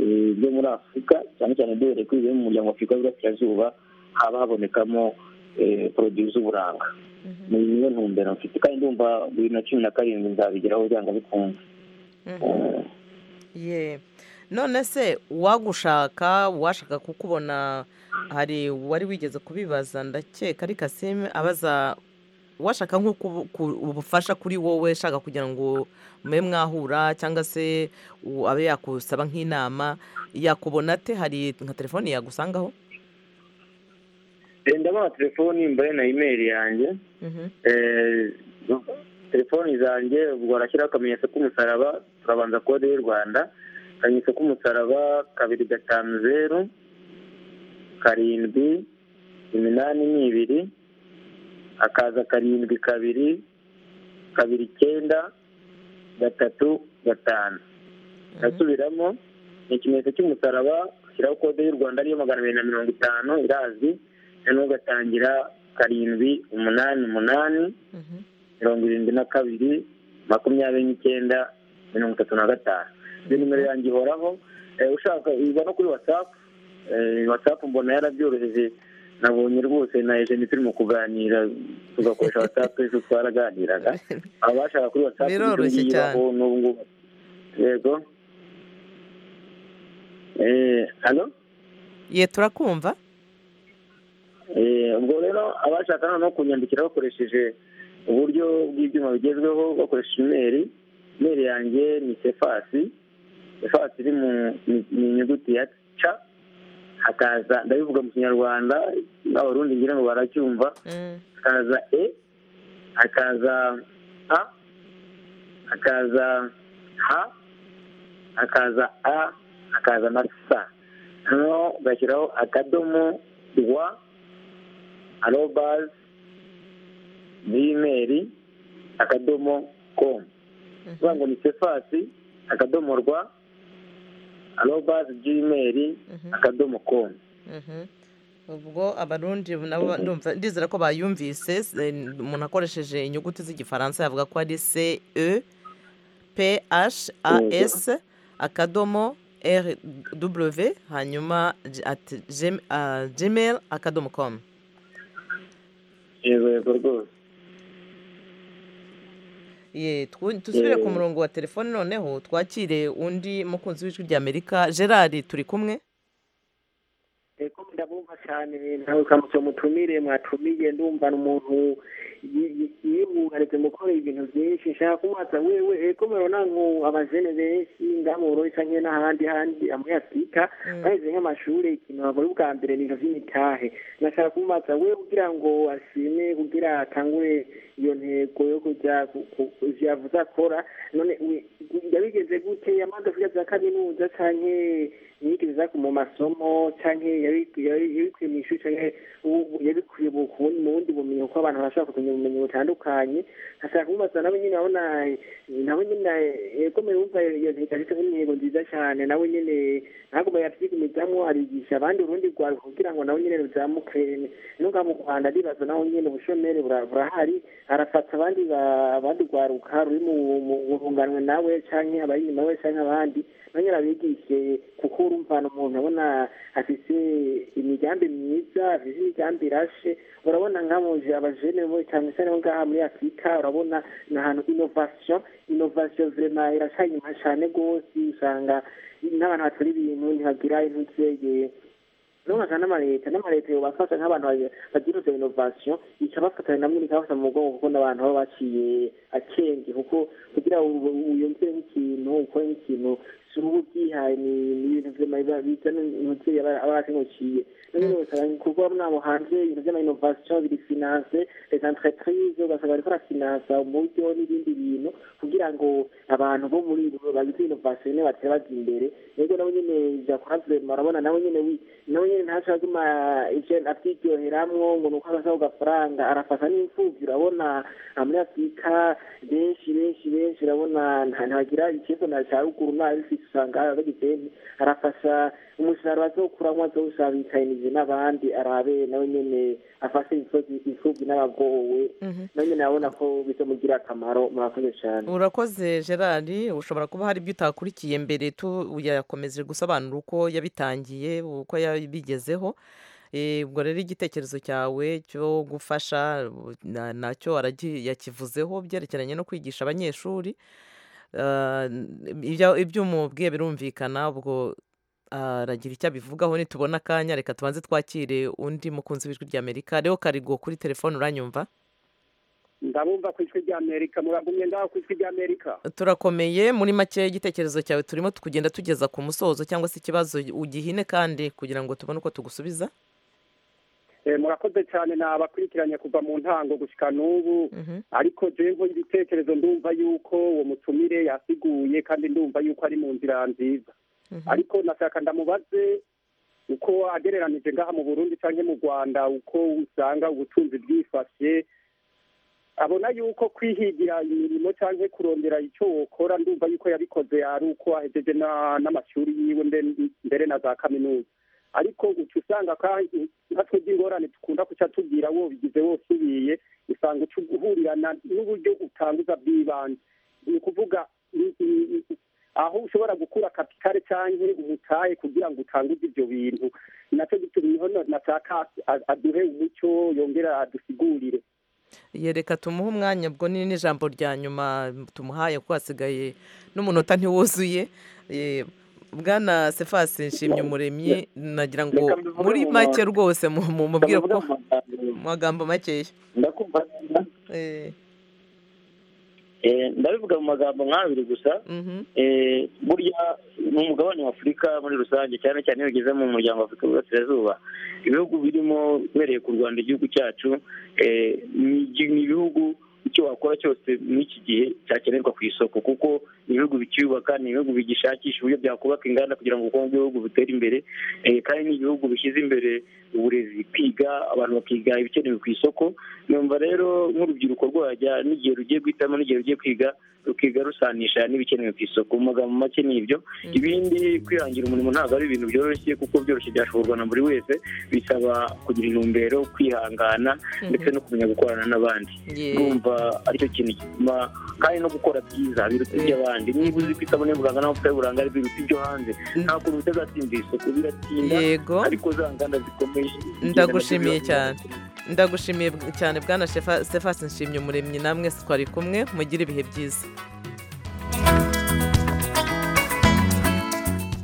eh, byo muri afurika cyane cyane duhereye kuri bimwe mu muryango wa afurika y'uburasirazuba haba habonekamo eh, poroduwi z'uburanga ni niyo ntumbero mfite kandi ndumva bibiri na cumi na karindwi nzabigeraho byanga bikunze ye none se uwagushaka uwashaka kukubona hari uwari wigeze kubibaza ndakeka ari kasime abaza uwashaka nko kubu- ku- ubufasha kuri wowe ushaka kugira ngo mube mwahura cyangwa se u- abe yakusaba nk'inama yakubona ate hari nka telefoni yagusangaho Eh, ndabona telefoni mbaye na imeri yanjye Mhm. Eh, telefoni zanjye ubwo barashyiraho akamenyetso k'umusaraba turabanza kode y'u rwanda akamenyetso k'umusaraba kabiri gatanu zeru karindwi iminani n'ibiri hakaza karindwi kabiri kabiri icyenda gatatu gatanu ndasubiramo ni ikimenyetso cy'umusaraba ushyiraho kode y'u rwanda ariyo magana abiri na mirongo itanu irazi noneho ugatangira karindwi umunani umunani mirongo irindwi na kabiri makumyabiri n'icyenda mirongo itatu na gatanu iyo nimero yanjye ihoraho Eh, ushaka iba no kuri watsapu watsapu mbona yarabyoroheje nabonye rwose na ejeni turimo kuganira tugakoresha watsapu ejo twaraganiraga abashaka kuri watsapu Biroroshye cyane. n'ubu ngubu yego Eh, halo ye turakumva Eh, ubwo rero abashaka noneho kunyandikira bakoresheje uburyo bw'ibyuma bigezweho bakoresheje imeri imeri yanjye ni sefasi sefasi iri mu ni- ni inyuguti ya ca hakaza ndabivuga mu kinyarwanda n'abarundi ngira ngo baracyumva hakaza e hakaza a hakaza ha hakaza a hakaza na sa noneho ugashyiraho akadomo rwa arobas gmail akadomo komu bivuga ngo ni sefasi akadomo rwa arobazi jimeri akadomo komu Mhm. ubwo abarundi nabo ndumva ndizera ko bayumvise se- umuntu akoresheje inyuguti z'igifaransa yavuga ko ari ce e p h a s akadomo r w hanyuma j- at gm- ah, gmail akadomo com yego yego rwose Ye, twu- dusubire ku Eh. murongo wa telefone noneho twakire undi mukunzi w'ijwi ry'amerika gerard turi kumwe eko ndabumva cyane nawe ukamutse mutumire mwatumiye ndumva ni umuntu yi- yi- yibungarize mukoreye ibintu byinshi nshaka kumwatsa wewe eko murabona ngo abajene benshi ngamuro isa nke n'ahandi handi muri afurika bageze nk'amashuri ikintu bakora ubwa mbere ni ibintu by'imitahe nashaka kumwatsa wewe kugira ngo ashime kugira atangure iyo ntego yo kujya ku- ku- kujya yavuze akora none we- yabigenze gute yamaze kwiga za kaminuza canke yigiriza mu masomo canke yabi- yabi- yabikuye mu ishuri canke u- u- yabikuye mu kundi- mu bundi bumenyi kuko abantu barashobora kumenya ubumenyi butandukanye hashaka kumubaza nawe nyine abona nawe nyine yakomeye wumva iyo ntego afite nk'intego nziza cyane nawe nyine ntagume yavyigumizamwo arigisha abandi urundi rwawe kugira ngo nawe nyine ruzamuke nunga mu rwanda ndibaza naho nyine ubushomeri bura- burahari arafata abandi ba- abandi rwaruka ruri mu- mu- mu runganwe nawe canke abari inyuma we canke abandi nanye abigishe kuko urumvana umuntu abona afise imigambi myiza afise imigambi irashe urabona nkamuje abajene bo cyane cyane bo ngaha muri afurika urabona ni ahantu innovation innovation vrema iracanyuma cane rwose usanga n'abantu bakora ibintu ntibagira intuzeye nubaka n'amaleta n'amaleta yobafasha nk'abantu baje- bagira izo innovation ikabafatanya namwe ikabafata mu mugongo kuko n'abantu baba baciye akenge kuko kugira ngo wiyumvire nk'ikintu ukore nk'ikintu si uba ubyihaye ni ni ibintu vy'ama- bizana umuvyeyi aba aba yakengukiye none usanga kuko mwabo hanze ibintu vy'ama innovation biri finance les entreprises ugasanga bariko barafinansa umuryo n'ibindi bintu kugira ngo abantu bo muri bagize innovation nyene batere baja imbere yego nawe nyene jakora vrema urabona nawe nyene wi nawe nyine ntaco aguma ivyo avyiryoheramwo ngo nuko agasaba agafaranga arafata n'imfuvyi urabona aha muri afurika benshi benshi benshi urabona nta- ntagira ikibazo na ca ruguru nabifise usanga bagize arafasha umusaruro azokuramwo azowusabitayinije n'abandi arabe nawe nyene afashe imfuvyi- imfuvyi n'abagowe nawe nyene abona ko bizomugira akamaro murakoze cane urakoze gerard ushobora kuba hari ibyo utakurikiye mbere tu yakomeje gusobanura uko yabitangiye uko yabigezeho Eh, ubwo rero igitekerezo cyawe cyo gufasha na- nacyo aragi- yakivuzeho byerekeranye no kwigisha abanyeshuri Ah, ibya- ibyo umubwiye birumvikana ubwo ah, aragira icyo abivugaho nitubona akanya reka tubanze twakire undi mukunzi w'ijwi ry'amerika rero karigo kuri telefone uranyumva ndabumva ku ijwi ry'amerika muragumye ngaho ku ijwi ry'amerika turakomeye muri make igitekerezo cyawe turimo kugenda tugeza ku musozo cyangwa se ikibazo ugihine kandi kugira ngo tubone uko tugusubiza Eh, murakoze cyane nabakurikiranye kuva mu ntango gushyika n'ubu ariko jewe nkora ibitekerezo ndumva yuko uwo mutumire yasiguye kandi ndumva yuko ari mu nzira nziza ariko nashaka ndamubaze uko agereranije ngaha mu burundi cyangwa mu rwanda uko usanga ubutunzi bwifashe abona yuko kwihigira imirimo cyangwa kurondera icyo wokora ndumva yuko yabikoze ari uko ahejeje na- n'amashuri yiwe mbe- mbere na za kaminuza ariko uca usanga kandi nka twebwe ingorane dukunda kuca tubwira wobigize wose ubiye usanga uca uhurirana n'uburyo utanguza bw'ibanze ni ukuvuga i- i- i- aho ushobora gukura kapitale cyangwa umutaye kugira ngo utanguze ibyo bintu nacyo gituma niho na- nashaka a- aduhe umucyo yongera adusigurire yereka tumuhe umwanya ubwo ni n'ijambo rya nyuma tumuhaye kuko hasigaye n'umunota ntiwuzuye Eh, bwana sefasi nshimye umuremyi nagira ngo Reka mbivuge muri mu make ma- rwose mu- mu- mubwire ko Ndavuga mu magambo- mu magambo makeya ndakumva neza Eh, Eh, ndabivuga mu magambo nk'abiri gusa mhm, Eh, burya mu mugabane wa afurika muri rusange cyane cyane iyo ugeze mu muryango wa afurika burasirazuba ibihugu birimo uhereye ku rwanda igihugu cyacu eh, ni igi- ni ibihugu icyo wakora cyose muri iki gihe cyakenerwa ku isoko kuko ni ibihugu bicyubaka ni ibihugu bigishakisha uburyo byakubaka inganda kugira ngo ubukungu bw'ibihugu butere imbere eh, kandi ni ibihugu bishyize imbere uburezi kwiga abantu bakiga ibikenewe ku isoko numva rero nk'urubyiruko rwajya n'igihe rugiye guhitamo n'igihe rugiye kwiga tukigarusanisha n'ibikenewe ku isoko mu magambo make ni ibyo ibindi kwihangira umurimo ntabwo ari ibintu byoroshye kuko byoroshye byashoborwa na buri wese bisaba kugira intumbero kwihangana ndetse no kumenya gukorana n'abandi Yeah. numva aricyo kintu gituma kandi no gukora byiza biruta iby'abandi niba uzi ko isabune y'uburanga n'amavuta y'uburanga ari biruta ibyo hanze nta kuntu bitazatsinda isoko biratinda Yego. ariko za nganda zikomeye zigenda ndagushimiye zibibona. cyane ndagushimiye cyane bwana Shefa- Stephens nshimye umuremyi namwe twari kumwe mugire ibihe byiza